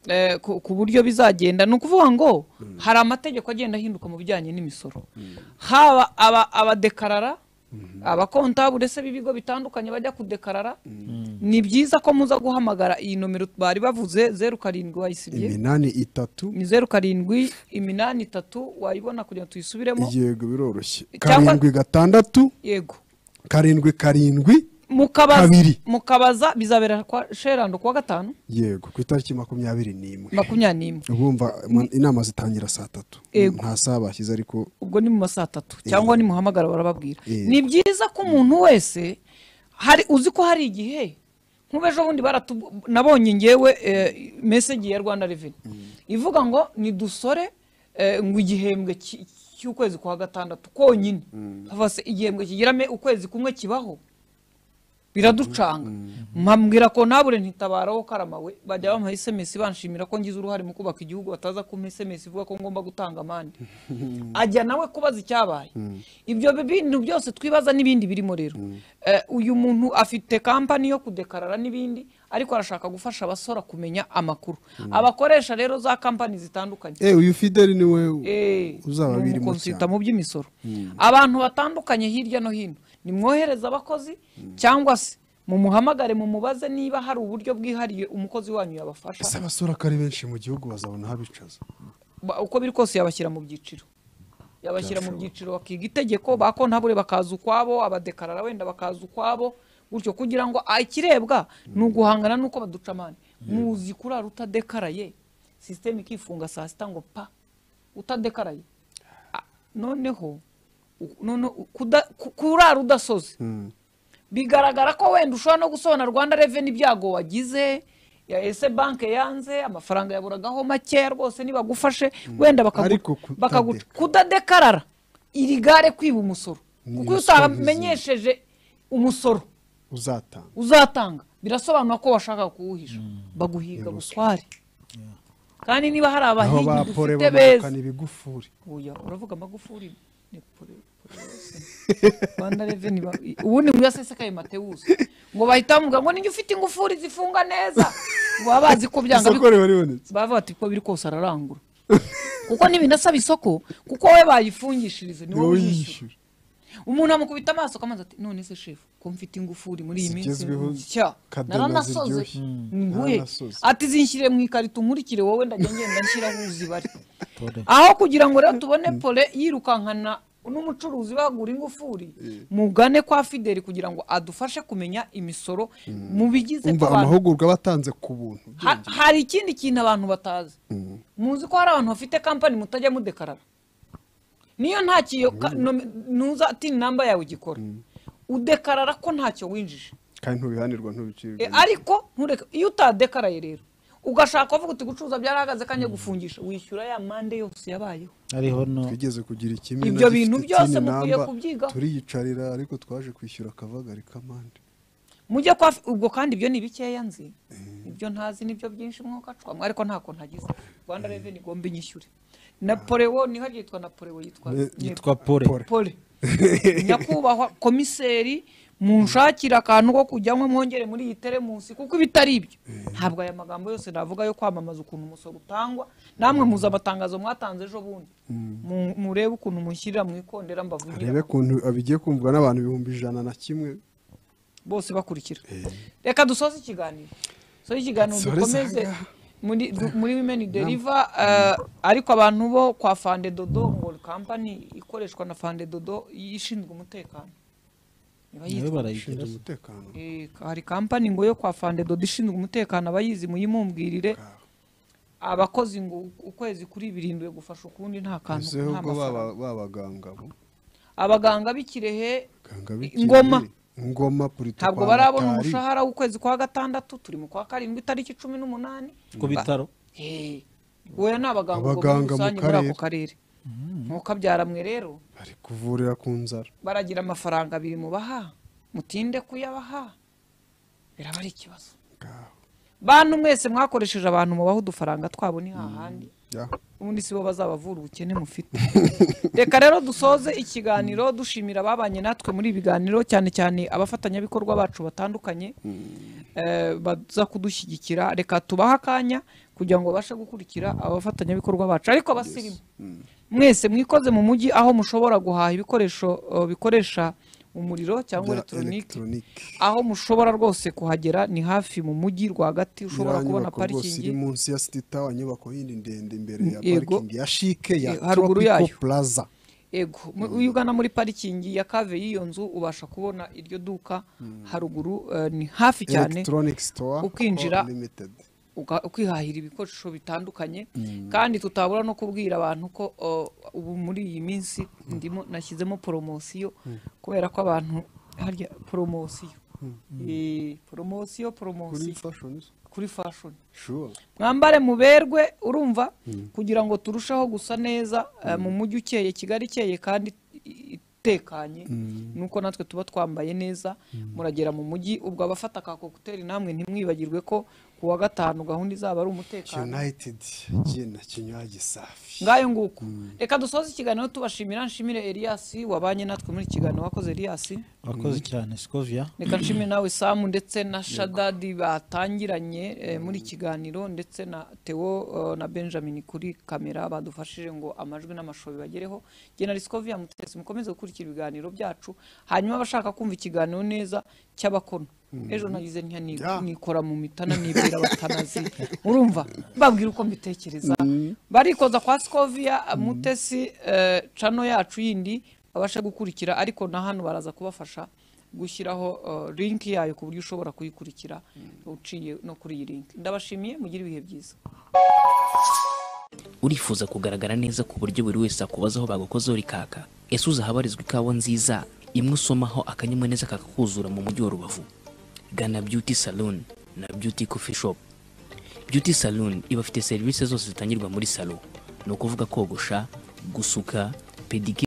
eh, ku ku buryo bizagenda ni ukuvuga ngo hari amategeko agenda ahinduka mu bijyanye n'imisoro haba aba- abadekarara abakontabure se b'ibigo bitandukanye bajya kudekarara ni byiza ko muza guhamagara iyi nomero bari bavuze zeru karindwi wayisibye iminani itatu ni zeru karindwi iminani itatu wayibona kugira ngo tuyisubiremo yego biroroshye Cyangwa- karindwi gatandatu yego karindwi karindwi mukabaza Kabiri. mukabaza bizabera kwa sherando kuwa gatanu yego ku itariki makumyabiri n'imwe makumyabiri n'imwe ubumva ma- inama zitangira saa tatu Yego. nta saa bashyize ariko ubwo ni mu masaa atatu cyangwa nimuhamagara barababwira Eh. ni byiza ko umuntu wese hari uzi ko hari igihe nk'ubu ejo bundi baratu- nabonye ngewe eh, message ya rwanda reveni ivuga ngo nidusore eh, ngo igihembwe ki- cy'ukwezi kwa gatandatu konyine havase igihembwe kigira me- ukwezi kumwe kibaho biraducanga mpambwira ko nabure ntitabaraho karama we bajya bamuha esemesi banshimira ko ngize uruhare mu kubaka igihugu bataza kumpa esemesi ivuga ko ngomba gutanga amande ajya nawe kubaza icyabaye ibyo bintu byose twibaza n'ibindi birimo rero Eh, uyu muntu afite kampani yo kudekarara n'ibindi ariko arashaka gufasha abasora kumenya amakuru abakoresha rero za kampani zitandukanye Eh, uyu fideli ni we Eh, uzaba ni birimo umukonsita cyane. mu by'imisoro abantu batandukanye hirya no hino nimwohereze abakozi cyangwa se mumuhamagare mumubaze niba hari uburyo bwihariye umukozi wanyu ese yabafasha abasora ko ari benshi mu gihugu bazabona aho bicaza Ba- uko biri kose yabashyira mu byiciro yabashyira mu byiciro bakiga itegeko ba kontabure bakaza ukwabo abadekarara wenda bakaza ukwabo gutyo kugira ngo ah, ikirebwa ni uguhangana n'uko baducamana muzi kurara utadekaraye sisiteme ikifunga saa sita ngo pa utadekaraye Ah, noneho u- none kuda- ku- kurara udasoze bigaragara ko wenda ushobora no gusobana rwanda reveni ibyago wagize ya ese banke yanze amafaranga yaburagaho makeya rwose nibagufashe wenda bakagu- Ariko kutadeka- bakaguca kudadekarara iri gare kwiba umusoro Ni kuko iyo ruswa nk'izindi. utamenyesheje umusoro uzatanga uzatanga birasobanura ko washaka kuwuhisha baguhiga buswari kandi niba hari aho abahigi bapore dufite beza bamanukana ibigufuri Oya, uravuga amagufuri ni pore- pore yose. Rwanda Revenue ba- i- ubundi ngo yasesekaye Mateus ngo bahita bamuvuga ngo ninjye ufite ingufuri zifunga neza baba bazi ko byanga isoko riba ribonetse bava bati ko biri kose ararangura kuko ntibinasaba isoko kuko we bayifungishirize ni ni wowe wowe uyishyura yishyura umuntu amukubita amaso akamanza ati none se shefu ko mfite ingufuri muri iyi minsi Zigezweho, nshya kadena naranasoze ziryoshye. nguhe Naranasoze. ati zinshyire mu ikarito nkurikire wowe ndajya ngenda nshyiraho uzibare aho kugira ngo rero tubone pole yirukankana n'umucuruzi bagura ingufuri mugane kwa fideli kugira ngo adufashe kumenya imisoro mu bigize ko umva abantu amahugurwa batanze ku buntu Ha- hari ikindi kintu abantu batazi muzi ko hari abantu bafite kampani mutajya mudekarara niyo ntacyo ntuza ati namba yawe igikora udekarara ko ntacyo winjije kandi ntubihanirwa ntubicirwe E, ariko ntureke iyo utadekaraye rero ugashaka kuvuga uti gucuruza byarahagaze kanje gufungisha wishyura ya mande yose yabayeho ariho no twigeze kugira ikimina Ibyo bintu gifite byose tin mukwiye number, kubyigaho. turiyicarira ariko twaje kwishyura akavagari k'amande mujye kwa ubwo kandi ibyo ni bikeya nzi ibyo ntazi nibyo byinshi mwuka acwamo ariko nta kuntu agize rwanda reveni igomba inyishyure napolewo niho yitwa napolewo yitwa Ne- yitwa pole Pole. pole nyakubahwa komiseri munshakira akantu ko kujyamo mwongere muri iyi teremusi kuko ibitari ibyo ntabwo aya magambo yose navuga yo kwamamaza ukuntu umusoro utangwa namwe muza amatangazo mwatanze ejo bundi Mu- murebe ukuntu mushyirira mu ikondera mbavugira urebe ukuntu bigiye kumvwa n'abantu ibihumbi ijana na kimwe bose bakurikira reka dusoze ikiganiro dusoze ikiganiro Dusoreze dukomeze aha. muri du- muri women deliver eh, ariko abantu bo kwa fande dodo ngo kampani ikoreshwa na fande dodo ishinzwe umutekano Iba nawe yitwa- ushinzwe barayigira umutekano Eh, hari kampani ngo yo kwa fande dodo ishinzwe umutekano abayizi muyimumbwirire abakozi ngo u- ukwezi kuri birindwi gufasha ukundi nta kantu uzeho nta ubwo mafaranga baba- babaganga bo abaganga b'ikirehe Ganga I- Ngoma. bikiri. ngoma purito ntabwo kwa barabona Mitali. umushahara w'ukwezi kwa gatandatu turi mu kwa karindwi itariki cumi n'umunani ku bitaro Eh, oya ni abaganga ubwo muri Abaganga mu rusange muri ako karere nkuko abyaramwe rero bari kuvurira ku nzara baragira amafaranga abiri mubaha mutinde kuyabaha biraba ari ikibazo Ngaho. bantu mwese mwakoresheje abantu mubaha udufaranga twabo ni hahandi Ya. ubundi si bo bazabavura ubukene mufite reka rero dusoze ikiganiro dushimira ababanye natwe muri ibi biganiro cyane cyane abafatanyabikorwa bacu batandukanye eh, baza kudushyigikira reka tubahe akanya kugira ngo babashe gukurikira abafatanyabikorwa bacu ariko abasirimu mwese mwikoze mu mujyi aho mushobora guhaha ibikoresho eh, bikoresha umuriro cyangwa Bya elegitoroniki elegitoroniki. aho mushobora rwose kuhagera ni hafi mu mujyi rwagati ushobora Iriya kubona nyubako rwose parikingi iri munsi ya city tower inyubako yindi ndende imbere ya Yego. parikingi ya shike ya Eh, haruguru tropical yayo. plaza Ego, mu- iyo ugana muri parikingi ya kave y'iyo nzu ubasha kubona iryo duka haruguru eh, ni hafi cyane electronic store ukinjira- Co. limited uga- ukihahira ibikoresho bitandukanye kandi tutabura no kubwira abantu ko o, ubu muri iyi minsi ndimo nashyizemo poromosiyo kubera ko abantu harya poromosiyo Eh, poromosiyo kuri poromosiyo fashion is- kuri fashoni sure mwambare muberwe urumva kugira ngo turusheho gusa neza eh, mu mujyi ukeye kigali ikeye kandi i- i- utekanye nuko natwe tuba twambaye neza muragera mu mujyi ubwo abafata ka kokuteri namwe ntimwibagirwe ko ku wa gatanu gahunda izaba ari umutekano yunayitedi jina kinywaji safi ngayo nguko reka dusoze ikiganiro tubashimira nshimire Elias wabanye natwe muri iki kiganiro wakoze Elias urakoze cyane sikovia reka nshimire nawe samu ndetse na shadadi batangiranye eh, muri kiganiro ndetse na teo eh, na benjamin kuri kamera badufashije ngo amajwi n'amashusho bibagereho jye na riskovia mutesi mukomeze gukurikira ibiganiro byacu hanyuma abashaka kumva ikiganiro neza cy'abakono ejo nagize ntya ni- Ya. nikora mu mitana nibwira batanazi urumva mbabwira uko mbitekereza barikoza kwa sikovia mutesi eh, cano yacu yindi babashe gukurikira ariko na hano baraza kubafasha gushyiraho uh, link yayo ku buryo ushobora kuyikurikira uciye no kuri iyi link ndabashimiye mugire ibihe byiza urifuza kugaragara neza ku buryo buri wese akubazaho bagukozeho rikaka ese uzi ahabarizwa ikawa nziza imwe usomaho akanyamuneza kakakuzura mu mujyi wa rubavu gana beauty salon na beauty coffee shop beauty salon ibafite serivisi zose zitangirwa muri salo ni ukuvuga kogosha gusuka pedicure